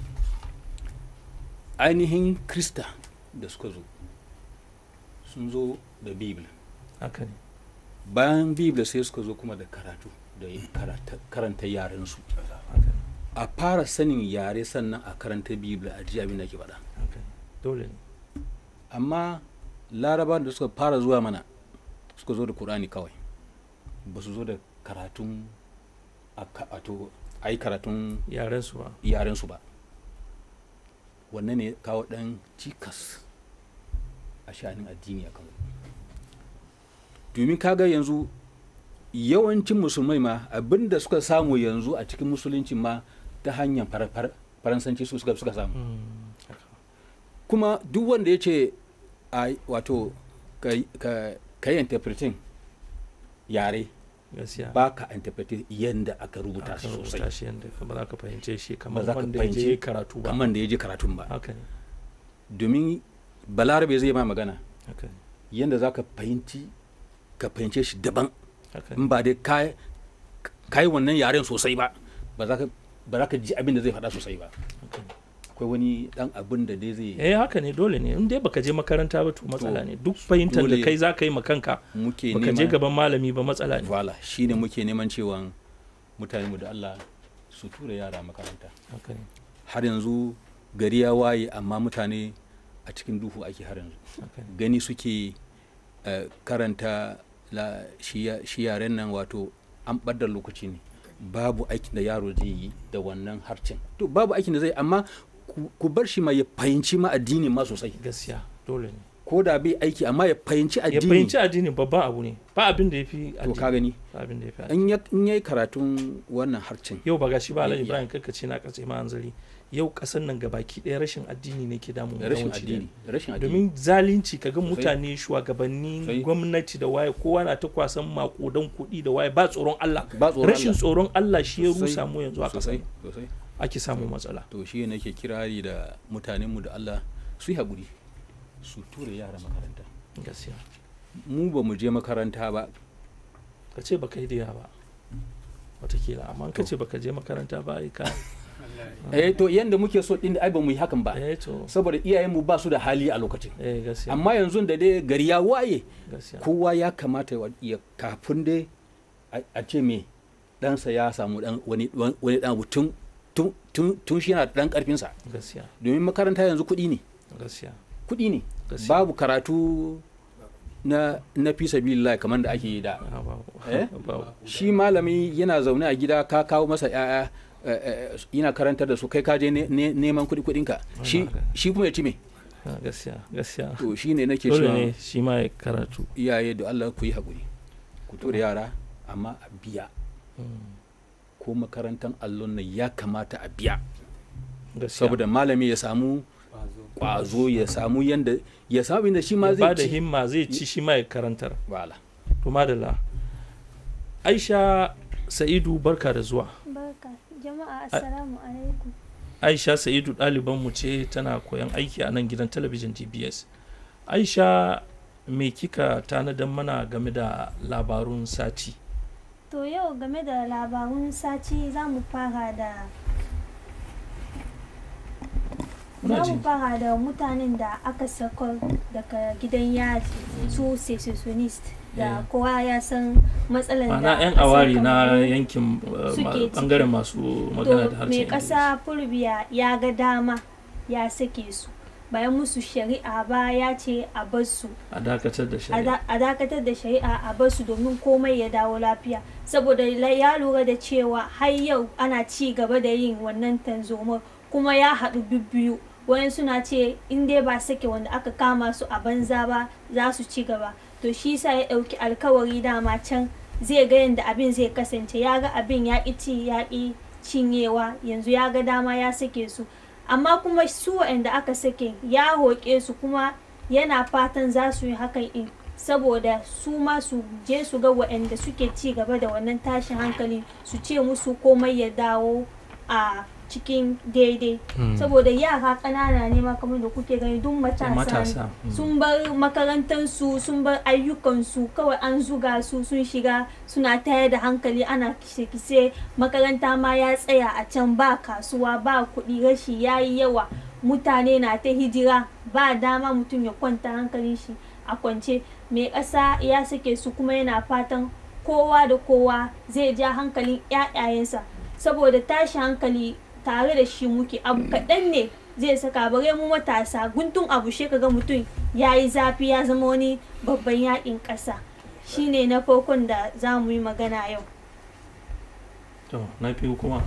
ainihin krista da suka zo sun zo da bible haka ne bayan bible sai suka zo kuma da karatu da karata- karanta yarensu haka ne a fara sanin yare sannan a karanta bible a ji abin da ke faɗa haka ne dole ne amma larabawan da suka fara zuwa mana suka zo da kur'ani kawai ba su zo da karatun a ka- wato a yi karatun yaren su ba yarensu ba wannan ne kawo ɗan cikas a sha'anin addini a kano domin kaga yanzu yawancin musulmai ma abinda suka samu yanzu a cikin musulunci ma ta hanyar fara- fara- faransanci su suka suka samu Mm, haka. kuma duk wanda ya ce a wato ka ka- ka yi interpreting yare gaskiya ba ka interpreting yadda aka rubuta aka shi rubuta sosai shi yadda ba za ka fahimce shi ba kamar za ka wanda ya je fahimci karatu ba kamar da ya je karatun ba haka ne domin balarabe zai ma magana haka ne yadda za ka fahimci ka fahimce shi daban haka ne in ba dai ka ka yi wannan yaren sosai ba ba za ka ba za ka ji abin da zai faɗa sosai ba haka ne. akwai wani dan abin da dai zai eh haka ne dole ne in dai baka je makaranta ba to matsala ne duk fahimtar da dole- kai za ka yi ma kanka muke baka je neman gaban malami ba matsala ne wala shine muke neman cewa mutane mu da Allah su tura yara makaranta haka ne har yanzu gari ya waye amma mutane a cikin duhu ake har yanzu haka ne gani suke eh, karanta la shi ya- shi yaren nan wato an ɓadda lokaci ne babu aikin da yaro zai yi da wannan harcin to babu aikin da zai amma ku- ku bar shi ma ya fahimci ma addini ma sosai gaskiya dole ne ko da bai aiki amma ya fahimci ya addini fahimci addini babban abu ne ba abin da ya fi to ka addini gani ba abin da ya fi addini in ya in yayi karatun wannan harcin yau ba gashi ba alhaji Ya- ibrahim kakka ce na katse ma hanzari yau kasan nan gabaki ɗaya rashin addini ne ke damun rashin yawanci addini rashin addini domin zalunci kaga Sosai. mutane shugabanni Sosai. gwamnati da waye kowa na ta kwasan makudan kuɗi da waye ba tsoron Allah ba tsoron rashin Allah. tsoron Allah shi ya Sosai. rusa mu yanzu a sosai kasan sosai ake samun matsala to shi ne nake kirari da mutanenmu da Allah su yi haƙuri su tura yara makaranta gaskiya mu ba mu je makaranta ba ka ce baka yi da ba watakila amma in ka ce baka je makaranta ba ai ka eh to yanda muke so din ai ba mu yi hakan ba eh to saboda iyayenmu ba su da hali a lokacin eh gaskiya amma yanzu da dai gari ya waye gaskiya kowa ya kamata ya- ya kafin dai a- a ce me ɗansa ya samu dan wani wani dan abu tun tun tun tun shi yana da dan karfinsa gaskiya domin makaranta yanzu kuɗi ne gaskiya kuɗi ne Gaskiya. babu karatu na na fi sabilillah kamar da ake yi da Ah, babu. Eh? babu shi malami yana zaune a gida ka kawo masa ya'ya eh, eh, yana karantar da su kai ka je ne- ne- neman kuɗi kuɗinka shi haka. shi kuma ya ci me Ah, gaskiya gaskiya to shi ne nake dole cewa ne shi ma ya karatu iyaye da Allah ku yi haƙuri ku tura yara amma a biya ko makarantar allon nan ya kamata a biya gaskiya saboda malami ya samu ƙwazo ya samu yanda ya samu inda shi ma ya ba zai da ci himma zai ci shi ma ya karantar wala to madalla aisha sa'idu barka da zuwa Barka, jama'a assalamu alaikum. aisha sa'idu ɗalibanmu ce tana koyan aiki a nan gidan talabijin dbs aisha me kika tanadar mana game da labarun sati To yau game da labarun sati za mu fara da Muna za jin mu fara da mutanen da aka sakar daga gidan yaji su secessionist da Eh. kowa ya san matsalar da ma'ana 'yan ƙasar awari na Kamaru yankin uh, suke ma- ciki. bangaren masu magana da to harshen mai Ingilishi. ƙasa fulbiya ya ga dama ya sake su bayan musu shari'a ba ya ce a bar su a dakatar da a shari'a da- a dakatar da shari'a a bar su domin komai ya dawo lafiya saboda la- ya lura da cewa har yau ana ci gaba da yin wannan tanzoma kuma ya haɗu bibbiyu wayan suna ce in dai ba sake wanda aka kama su a banza ba za su ci gaba to shi sa ya ɗauki alkawari dama can zai ga yadda abin zai kasance ya ga abin ya ƙi ci ya ƙi cinyewa yanzu ya ga dama ya sake su amma kuma su waɗanda aka sake ya roƙe su kuma yana fatan za su yi hakan in saboda su ma su je su ga waɗanda suke ci gaba da wannan tashin hankali su ce musu komai ya dawo a cikin daidai saboda yara ƙanana ne ma kamar da kuke gani duk matasa matasa, ne mm. sun bar makarantansu sun bar ayyukansu kawai an zuga su sun shiga suna tayar da hankali ana kise-kise makaranta ma ya tsaya a can ba kasuwa ba kuɗi rashi ya yi yawa mutane na ta hijira ba dama mutum ya kwanta hankalin shi a kwance mai ƙasa ya sake su kuma yana fatan kowa da kowa zai ja hankalin 'ya'yayensa saboda tashi hankali tare da shi muke abu kaɗan ne zai saka bare mu matasa guntun abu shi kaga mutum ya yi zafi ya zama wani babban yakin ƙasa shine na farkon da za mu yi magana yau to na biyu kuma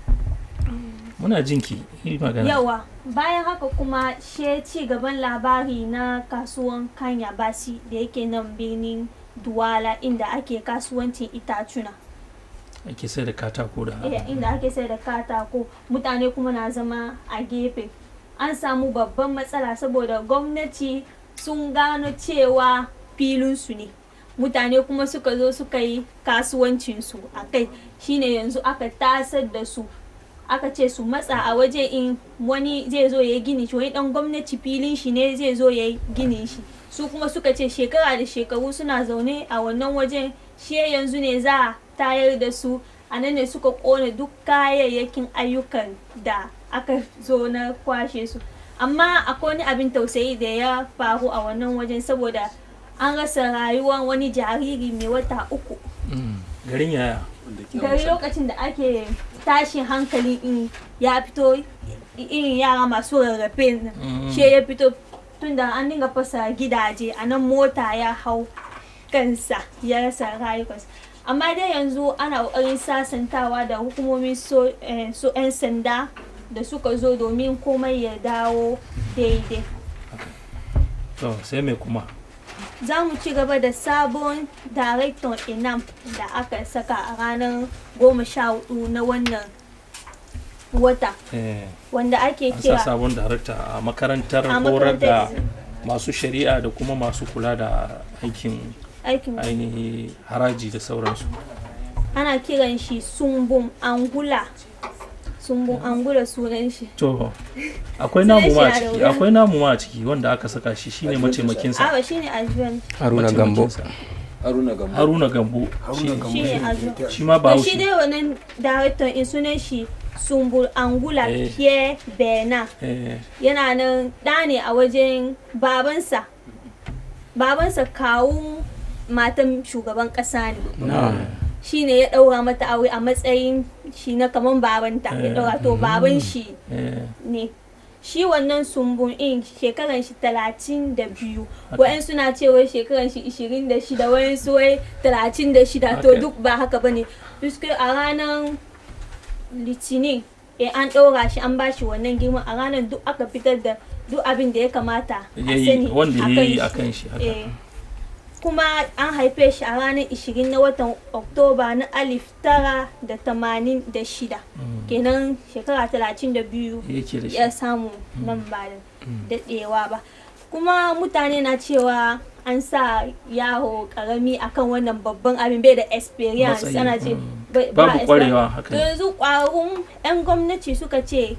muna jinki yi magana yawa bayan haka kuma she ci gaban labari na kasuwan kanya basi da yake nan birnin duwala inda ake kasuwancin itacuna ake sai da katako da Eh, inda ake sai da katako mutane kuma na zama a gefe an samu babban matsala saboda gwamnati sun gano cewa filinsu ne mutane kuma suka zo suka yi kasuwancinsu a kai shine yanzu aka tasar da su aka ce su matsa a waje in wani zai zo ya yi gini shi wani dan gwamnati filin shi ne zai zo ya yi gini shi su kuma suka ce shekara da shekaru suna zaune a wannan wajen shi yanzu ne za a tayar da su a nan ne suka kone duk kayayyakin ayyukan da aka zo na kwashe su amma akwai wani abin tausayi da ya faru a wannan wajen saboda an rasa rayuwar wani jariri mai wata uku Mm, garin yaya gari lokacin da ake tashin hankali in ya fito i- irin yara masu rarrafe nan Mm. she ya fito tunda an dinga fasa gidaje a nan mota ya hau kansa ya rasa rayukansa amma dai yanzu ana ƙoƙarin sasantawa da hukumomin so eh, so 'yan sanda da suka zo domin komai ya dawo daidai to sai mai kuma za mu ci gaba da sabon daraktan inam da aka saka a ranar goma sha hudu na wannan wata eh, wanda ake an sa kira sabon darakta a makarantar A horar da makarantar masu shari'a da kuma masu kula da aikin aikin ainihi haraji da sauransu ana kiran shi sumbun angula sumbun angula sunan shi to akwai Sunan namu ma a shi na da ciki wuya. akwai namu ma a ciki wanda aka saka shi shine mataimakinsa awa shine ajuwan haruna gambo Mataimakinsa. haruna gambo haruna gambo shi- shine ajuwan shi ma to shi bahaushe dai wannan director in sunan shi sumbul angula Eh. pierre bernard eh, yana nan ɗa ne a wajen babansa babansa kawun matan shugaban ƙasa ne shi ne ya ɗaura mata aure a matsayin shi na kaman babanta ya ɗaura to baban shi eh, ne shi wannan sumbun in shekaran shi talatin da biyu wa'yan suna cewa shekaran shi ishirin da shida wa'yan su wai talatin da shida to Okay. duk ba haka bane puisque a ranar litinin eh an ɗaura shi an bashi wannan girman a ranar duk aka fitar da duk abin da ya kamata a yayi sani wanda ya yi a shi. kan shi haka Eh, kuma an haife shi a ranar 20 na watan oktoba na alif tara da tamanin da shida kenan shekara talatin da biyu yake da shi ya samu nan ba da daɗewa ba kuma mutane na cewa an sa yaro karami akan wannan babban abin bai da experience Matsayi, ana ce mm. bai- ba babu experience. kwarewa haka to ne. yanzu ƙwararrun 'yan gwamnati suka ce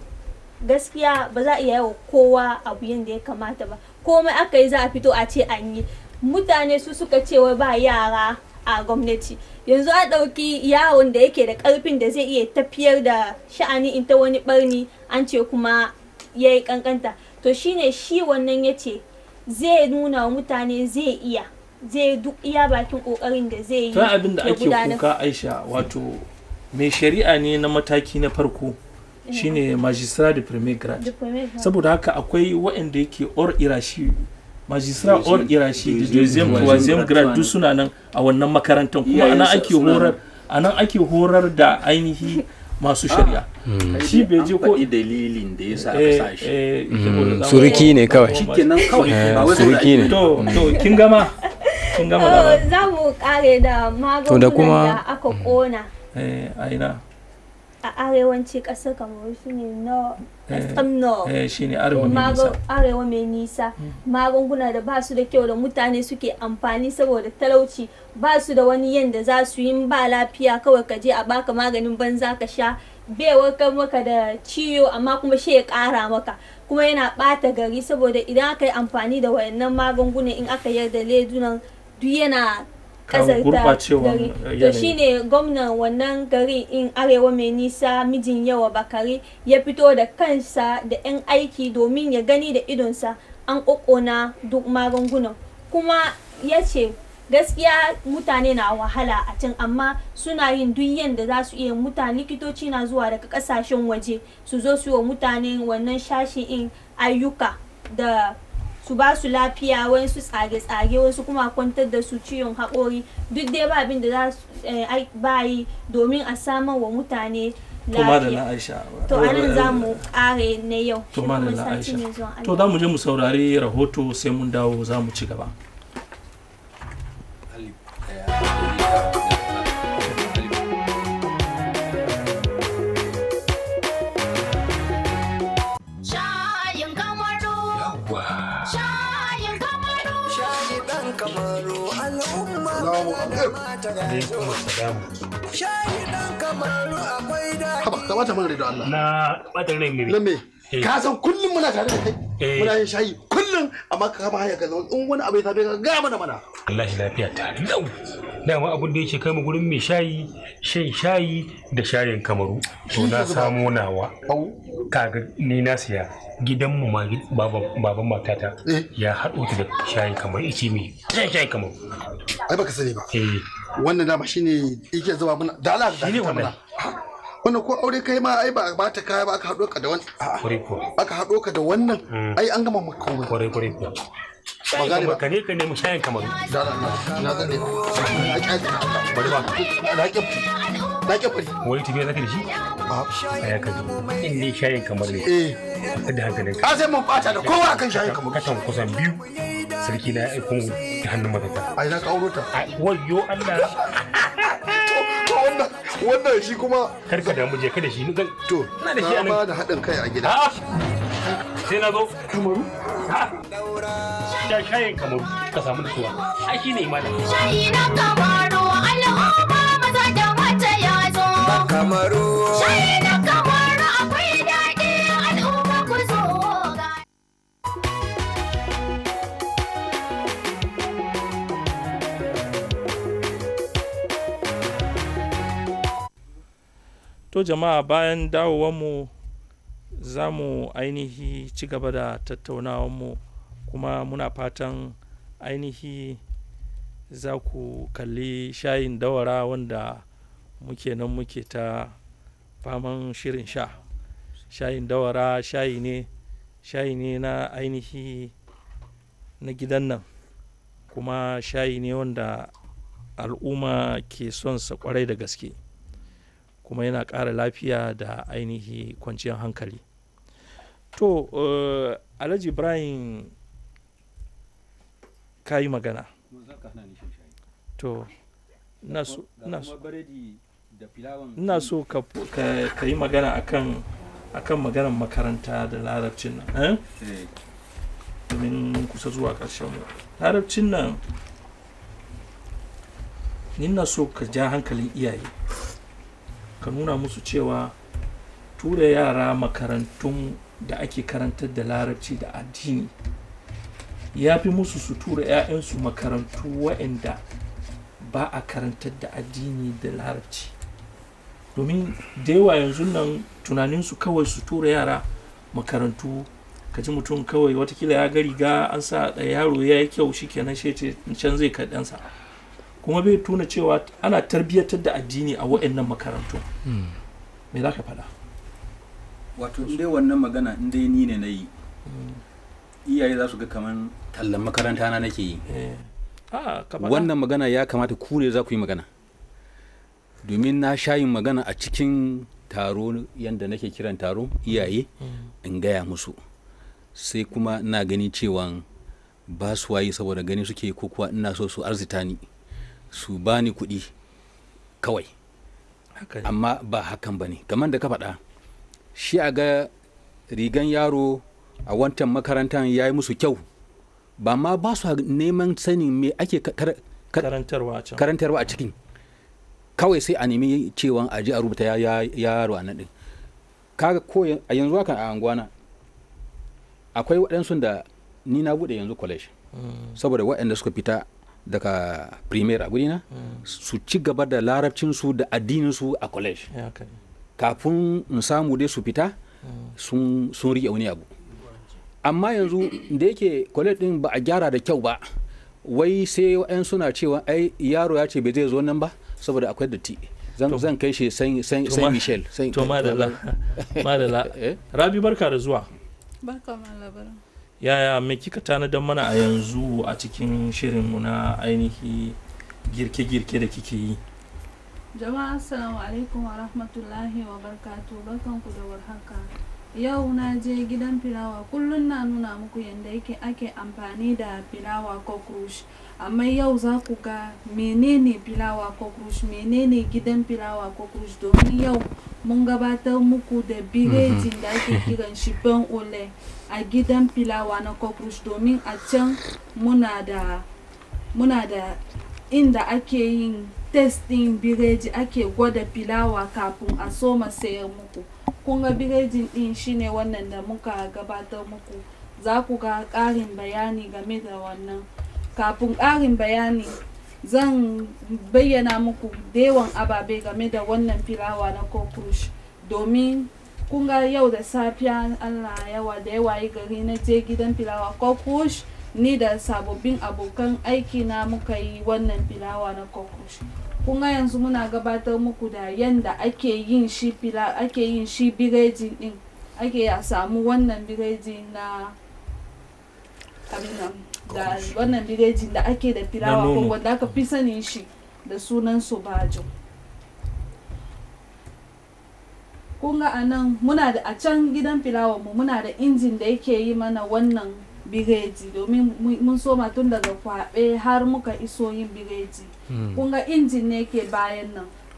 gaskiya ba za a iya yawa kowa abu yadda ya kamata ba komai aka yi za a fito a ce an yi mutane su suka ce wai ba yara a gwamnati yanzu a ɗauki yaron da yake da ƙarfin da zai iya tafiyar da sha'ani in ta wani ɓarni an ce kuma ya yi ƙanƙanta to shine shi wannan ya ce zai nuna wa mutane zai iya zai duk iya bakin ƙoƙarin da zai yi ta abin da ya ake gudanar. kuka aisha wato mai shari'a ne na mataki na farko shine magistrat de premier grade Diplomat. saboda haka akwai waɗanda yake or irashi magistrat or irashi da deuxième troisième grade duk suna nan a wannan makarantar kuma anan ake horar anan ake horar da ainihi masu shari'a shi bai je ko faɗi dalilin da ya sa aka eh, sa shi eh, saboda za mu- suriki ne kawai shikenan kawai ba wai suriki ne to to kin gama kin gama Oh, labarin za mu kare da To da magungunan kuma- da aka kona eh aina a arewanci ƙasar kamaru shine no Eh, extreme no eh shine arewa mai nisa arewa mai nisa magunguna da ba su da kyau da mutane suke amfani saboda talauci ba su da wani yanda za su yi in ba lafiya kawai ka je a baka maganin banza ka sha bai warkar maka da ciwo amma kuma shi ya ƙara maka kuma yana ɓata gari saboda idan aka yi amfani da wayannan magungunan in aka yarda ledunan duk yana Kawo ƙazarta gurɓacewan gari yanayi. to shine gwamnan wannan gari in arewa mai nisa mijin yawa bakari ya fito da kansa da 'yan aiki domin ya gani da idonsa an ƙoƙona duk magungunan kuma ya ce gaskiya mutane na wahala a can amma suna yin duk yadda za su iya mutane likitoci na zuwa daga kasashen waje su zo su yi wa mutane wannan shashi in ayyuka da su ba su lafiya wasu tsage-tsage wasu kuma kwantar da su ciwon haƙori duk dai ba abin da za su eh, ai- ba yi domin a samar wa mutane to madalla lafiya aisha to anan za mu kare na yau to sai kuma madalla sati aisha mai zuwa to Allah. za mu je mu saurari rahoto sai mun dawo za mu ci gaba Shayin kamaru. Shayin kamaru. Shayi ɗan kamaru al'umma da mata da zo. Shayi ɗan kamaru akwai daɗi. haba ka bata mana da Allah na ɓatan rai miri na me Eh. ka san kullum muna tare da kai Eh. muna yin shayi kullum amma ka kama haya ka zama in wani abu ya same ka ga mana mana wallahi lafiya ta lau dama abin da yake kai mu gurin mai shayi shan shayi da shayin kamaru to na samo nawa au kaga ni na siya gidanmu ma gi- baban baban matata Eh. ya haɗo ta da shayin kamaru ice mai shan shayin kamaru ai baka sani ba eh wannan dama shine yake zuba mana da Allah da Shine ta wannan. mana Ah, wannan ko aure kai ma ai ba ba ta kaya ba aka haɗo ka da wannan kwarai kuwa aka haɗo ka da wannan Mm. ai an gama maka komai kwarai kwarai kuwa shayin gane ba. kamaru ka ne ka nemi shayin kamaru da Allah na na zane na kyale bari ba na kyale na kyale wani tafiya zaka da shi a ya kaji in ne shayin kamaru ne eh ka da hankalin ka ka sai mun bata da kowa akan shayi kamar katan kusan biyu sarki na ya aiko mu da hannun matata ai na ka auro ta a wayo Allah to wannan wannan shi kuma kar ka damu je ka da shi ni zan to ina da shi a na ba nan da haɗin kai a gida A'a. sai na zo kamaru sha shayin kamaru ka samu nutsuwa ai shi ne imanin Shayi na kamaru al'umma maza da mata ya zo. Kamaru. Shayi na kamaru akwai daɗi al'umma ku zo ga. to jama'a bayan dawowanmu za mu ainihi ci gaba da tattaunawanmu kuma muna fatan ainihi za ku kalli shayin dawara wanda muke nan muke ta faman shirin sha shayin dawara shayi ne shayi ne na ainihi na gidan nan kuma shayi ne wanda al'umma ke son sa kwarai da gaske kuma yana ƙara lafiya da ainihi kwanciyar hankali to uh, alhaji ibrahim ka yi magana to ina so ina so ina so ka, ka, ka yi magana akan akan maganar makaranta da larabcin nan eh? domin kusa zuwa ƙarshen mu larabcin nan ni na so ka ja hankalin iyaye ka nuna musu cewa tura yara makarantun da ake karantar da larabci da addini ya fi musu su tura 'ya'yansu makarantu waɗanda ba a karantar da addini da larabci domin da yawa yanzu nan tunaninsu kawai su tura yara makarantu ka ji mutum kawai watakila ya ga riga an sa da yaro ya yi kyau shi kenan shi ce can zai kaɗansa kuma bai tuna cewa ana tarbiyyatar da addini a waɗannan makarantu me za ka faɗa wato in dai wannan magana in dai ni ne na yi iyaye za su ga kaman tallan makaranta na nake yi Ah, ka faɗa. wannan magana ya kamata ku ne za ku yi magana domin na sha yin magana a cikin taro yadda nake kiran taro iyaye in gaya musu sai kuma ina gani cewa ba su wayi saboda gani suke ko kuwa ina so su arzita ni su bani kuɗi kawai Haka ne. amma ba hakan ba ne kamar da ka faɗa shi a ga rigan yaro a wancan makarantar ya yi musu kyau ba ma ba su neman sanin me ake ka- kar- kar- karantarwa a can karantarwa a cikin kawai sai a nemi cewa a ji a rubuta ya- ya- yaro a nan ɗin kaga ko yan- a yanzu haka a anguwana akwai waɗansu da ni na buɗe yanzu college Mm. saboda waɗanda suka fita daga premier a gurina su ci gaba da larabcinsu da addininsu a college Ya haka ne. kafin in samu dai su fita sun sun riƙe wani abu amma yanzu da yake college din ba a gyara da kyau ba wai sai wa'yan suna cewa ai yaro ya ce bai zai zo nan ba saboda akwai datti zan zan kai shi saint saint To saint ma- michel saint to madalla madalla Eh? rabi barka da zuwa Barka ma labarin. yaya me kika tanadar mana a yanzu a cikin shirinmu na ainihi girke-girke da kike yi Jama'a assalamu alaikum wa rahmatullahi wa barkatu barkanku da warhaka. Yau na je gidan filawa kullum na nuna muku yadda yake ake amfani da filawa cockroach amma yau za ku ga menene filawa cockroach menene gidan filawa cockroach domin yau mun gabatar muku da biredin da ake kiran shi ban ole a gidan filawa na cockroach domin a can muna da muna da inda ake yin test din biredi ake gwada filawa kafin a soma sayar muku kun ga biredin din shine wannan da muka gabatar muku za ku ga ƙarin bayani game da wannan kafin ƙarin bayani zan bayyana muku da yawan ababe game da wannan filawa na cockroach domin kun ga yau da safiya allah yawa da yawa yi gari na je gidan filawa cockroach ni da sababbin abokan aiki na muka yi wannan filawa na cockroach kun ga yanzu muna gabatar muku da yanda ake yin shi fila ake yin shi biredi din ake a samu wannan biredi na abin nan da wannan biredi da ake da filawa ko nono. wanda aka fi sanin shi da sunan sobajo kun ga anan muna da a can gidan filawa mu muna da injin da yake yi mana wannan biredi domin mu- mun soma tun daga kwaɓe har muka iso yin biredi kun ga injin ne ke bayan nan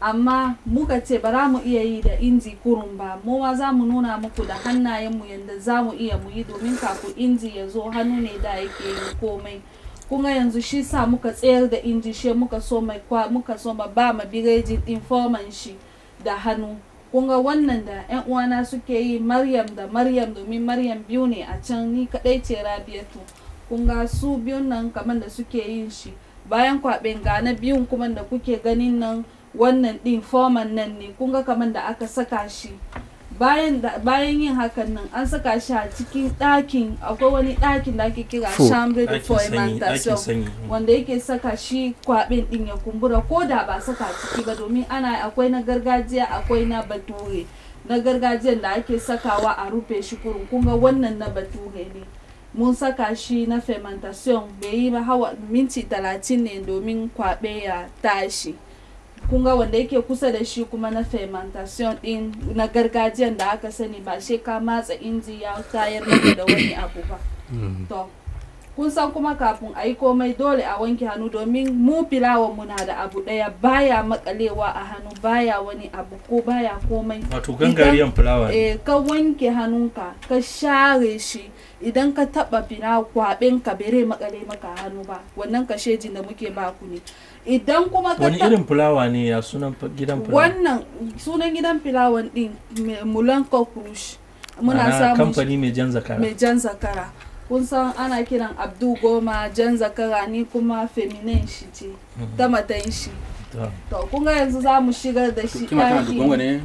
amma muka ce ba za mu iya yi da inji kurun ba mu ma za mu nuna muku da hannayenmu yadda za mu iya mu yi domin kafin inji ya zo hannu ne da yake yin komai kuma yanzu shi sa muka tsayar da inji shi muka so mai kwa muka so ma ba ma birejin din forman shi da hannu kunga wannan da yan uwana suke yi maryam da maryam domin maryam biyu ne a can ni kadai ce rabiatu kunga su biyun nan kamar da suke yin shi bayan kwaɓen ga na biyun kuma da kuke ganin nan wannan din forman nan ne kunga kamar da aka saka shi bayan da bayan yin hakan nan an saka shi a cikin ɗakin akwai wani ɗakin da ake kira Fu. chambre de Ɗakin sanyi, fermentation ɗakin sanyi. wanda yake saka shi kwaɓin ɗin ya kumbura ko da ba saka ciki ba domin ana akwai na gargajiya akwai na bature na gargajiyan da ake sakawa a rufe shi kurun kunga wannan na bature ne mun saka shi na fermentation bai yi ba hawa minti talatin ne domin kwaɓe ya tashi kunga wanda yake kusa da shi kuma na fermentation din na gargajiyan da aka sani ba shi ka matsa inji ya tayar maka da wani abu ba to kun san kuma kafin a yi komai dole a wanke hannu domin mu filawan mu na da abu daya baya makalewa a hannu baya wani abu ko baya komai Wato gangariyan fulawa ne. eh, ka wanke hannunka ka share shi idan ka taba fina kwaɓen ka bere makale maka a hannu ba wannan kashejin da muke baku ne idan kuma ka wani ta- irin fulawa ne ya sunan fa- gidan fulawa wannan sunan gidan filawan din me- mulan cockroach muna Ma'ana samun shi- kamfani mai jan zakara mai jan zakara kun san ana kiran abdu goma jan zakara ni kuma feminin shi ce ta matan shi To. to kun ga yanzu za mu shigar da shi kima kana da gongo ne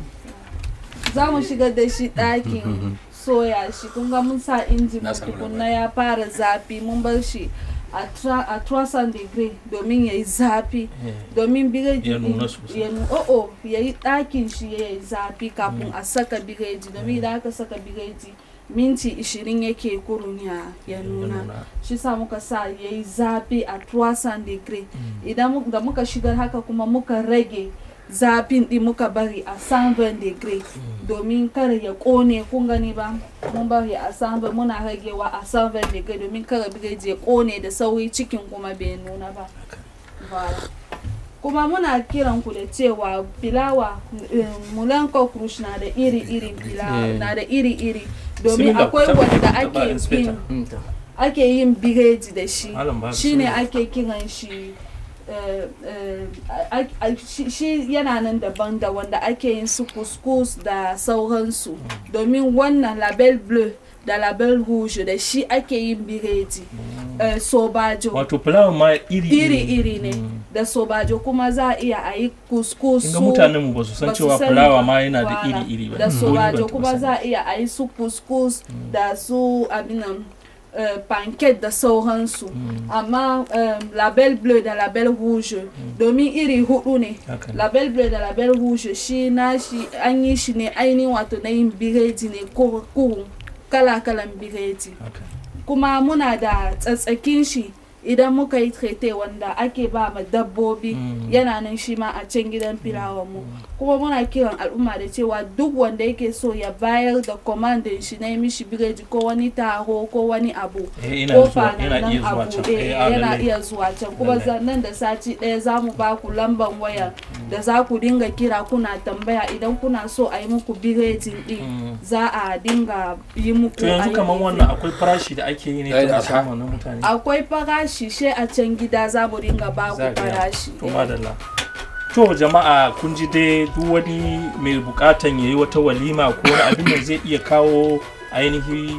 ɗaki za mu shigar da shi ɗakin soya shi kun ga mun sa injin Na samu tukunna ya fara zafi mun bar shi a tra- a 300 degree domin ya yi zafi Eh. domin biredi Ya nuna din- sosai. ya nu- o'o ya yi ɗakin shi ya yi zafi kafin a saka biredi domin idan aka saka biredi minti 20 yake kurun ya, ya nuna nuna. shi sa muka sa ya yi zafi a 300 degree idan mu- da muka shigar haka kuma muka rage zafin din muka bari a 120 degree domin kar ya kone kun gani ba mun bari a 120 muna ragewa a 120 degree domin kar biredi ya kone da sauri cikin kuma bai nuna ba Voilà. kuma muna kiran ku da cewa filawa eh, mulan cockroach na da iri-iri filawa Eh. na da iri-iri domin Bismillah, akwai taba- wanda taba ake inspector. bin ake yin biredi da shi Malam ba shine bismillah. ake kiran shi eh, eh, a- a- shi- shi yana nan daban da wanda ake yin su couscous da sauransu domin wannan label bleu da label rouge da shi ake yin biredi eh, sobajo wato fulawa ma iri iri-iri ne da sobajo kuma za a iya a yi couscous Kinga su- mutanen mu ba su san ba su cewa sani fulawa ba. ma yana da Wala. iri-iri ba. da Mm. Ni sobajo ban kuma taɓa za a iya a yi su couscous da su abinan eh, pancake da sauransu amma em, label bleu da label rouge domin iri hudu ne Haka ne. label bleu da label rouge shi na shi an yi shi ne ainihin wato na yin biredi ne ko kurun kala-kalan biredi kuma muna da tsatsakin shi idan muka yi traite wanda ake ba ma dabbobi yana nan shi ma a can gidan filawan mu kuma muna kiran al'umma da cewa duk wanda yake so ya bayar da commandin shi na yi mishi biredi ko wani taro ko wani abu Eh, ina ko zuwa- yana nan iya zuwa abu can. eh, Eh, a, yana lallai. iya zuwa can kuma Lallai. za- nan da sati ɗaya za mu ba ku lamban waya da za ku dinga kira kuna tambaya idan kuna so a yi muku biredin din za a dinga yi muku to yanzu a yi kamar muku. wannan akwai farashi da ake yi ne Yayi ta da musamman na mutane akwai farashi she a can gida za mu dinga ba ku Za a gaya. farashi to eh. madalla to jama'a kun ji dai duk wani mai bukatan yayi wata walima ko wani abin da zai iya kawo ainihi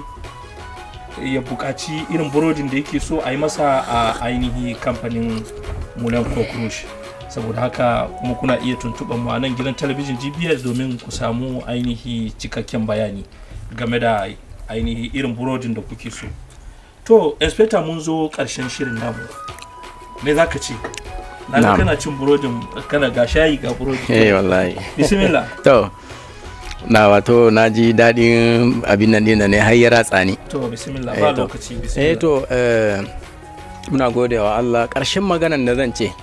ya bukaci irin burodin da yake so a yi masa a ainihi kamfanin mulan cockroach saboda haka kuma kuna iya tuntuɓar mu a nan gidan talabijin gbs domin ku samu ainihi cikakken bayani game da ainihi irin burodin da kuke so to inspector mun zo ƙarshen shirin namu me za ka ce na ga Na'am. kana cin burodin kana ga shayi ga burodi eh wallahi bismillah to na wato na ji daɗin abin nan ɗin ne har ya ratsa ni to bismillah Eh, ba to. lokaci eh bismillah to eh, muna gode wa Allah ƙarshen maganan da zan ce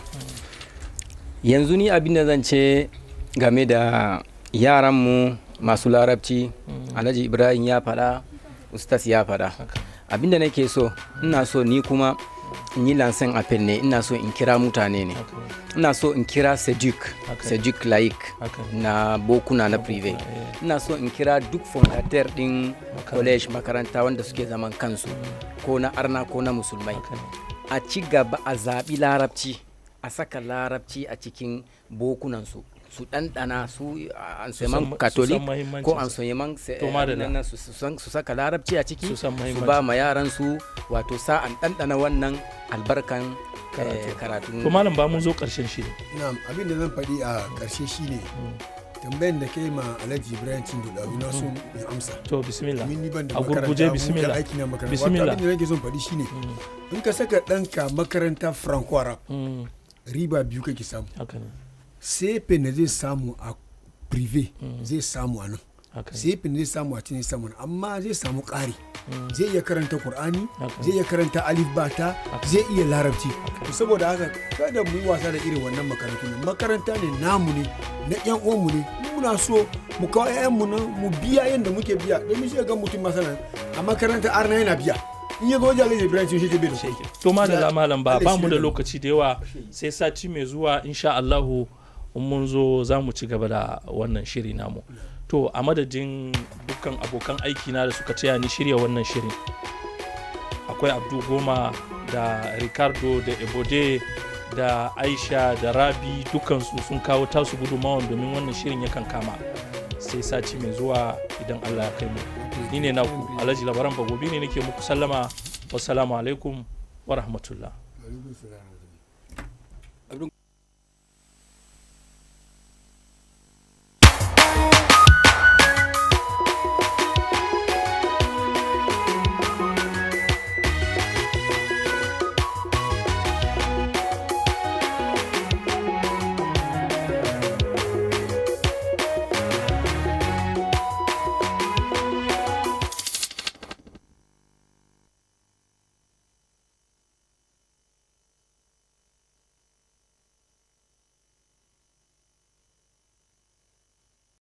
yanzu ni abin da zan ce game da yaranmu masu larabci alhaji ibrahim ya faɗa ustas ya faɗa abin da nake so ina so ni kuma in yi lansan apel ne ina so in kira mutane ne ina so in kira sejik sejik laik na bokuna na prive ina so in kira duk fondateur din college makaranta wanda suke zaman kansu ko na arna ko na musulmai a ci gaba a zaɓi larabci a saka larabci a cikin bokunansu su ɗanɗana su anseman katolik ko anseman su saka larabci a ciki su ba ma yaran su wato sa'an ɗanɗana wannan albarkan karatu to malam ba mun zo ƙarshen shi na'am abin da zan faɗi a ƙarshe shine tambayan da kai ma alhaji ibrahim cindo da na so in amsa to bismillah min ni ban da a gurguje bismillah aiki na makaranta bismillah abin da nake son faɗi shine in ka saka ɗanka makaranta franco arab riba biyu kake samu sefe na zai samu a prive zai samu a nan sefe zai samu a cikin samu amma zai samu ƙari zai iya karanta qur'ani zai iya karanta alif bata zai iya larabci saboda haka kada mu yi wasa da irin wannan makarantu ne makaranta ne namu ne na yan uwanmu ne muna so mu kawo ƴaƴanmu nan mu biya yadda muke biya domin shi ga mutum masana a makaranta arna yana biya in ya zo wajen alhaji ibrahim shi ke bai da to malala malam ba ba mu da lokaci da yawa sai sati mai zuwa insha Allahu in mun zo za mu ci gaba da wannan shiri namu to a madadin dukkan abokan aiki na da suka taya ni shirya wannan shirin akwai abdu goma da ricardo da ebode da aisha da rabi dukansu sun kawo tasu gudunmawan domin wannan shirin yakan kama sai sati mai zuwa idan allah ya kai mu ni ne naku alhaji labaran bagobi ne nake muku sallama wassalamu alaikum wa rahmatullah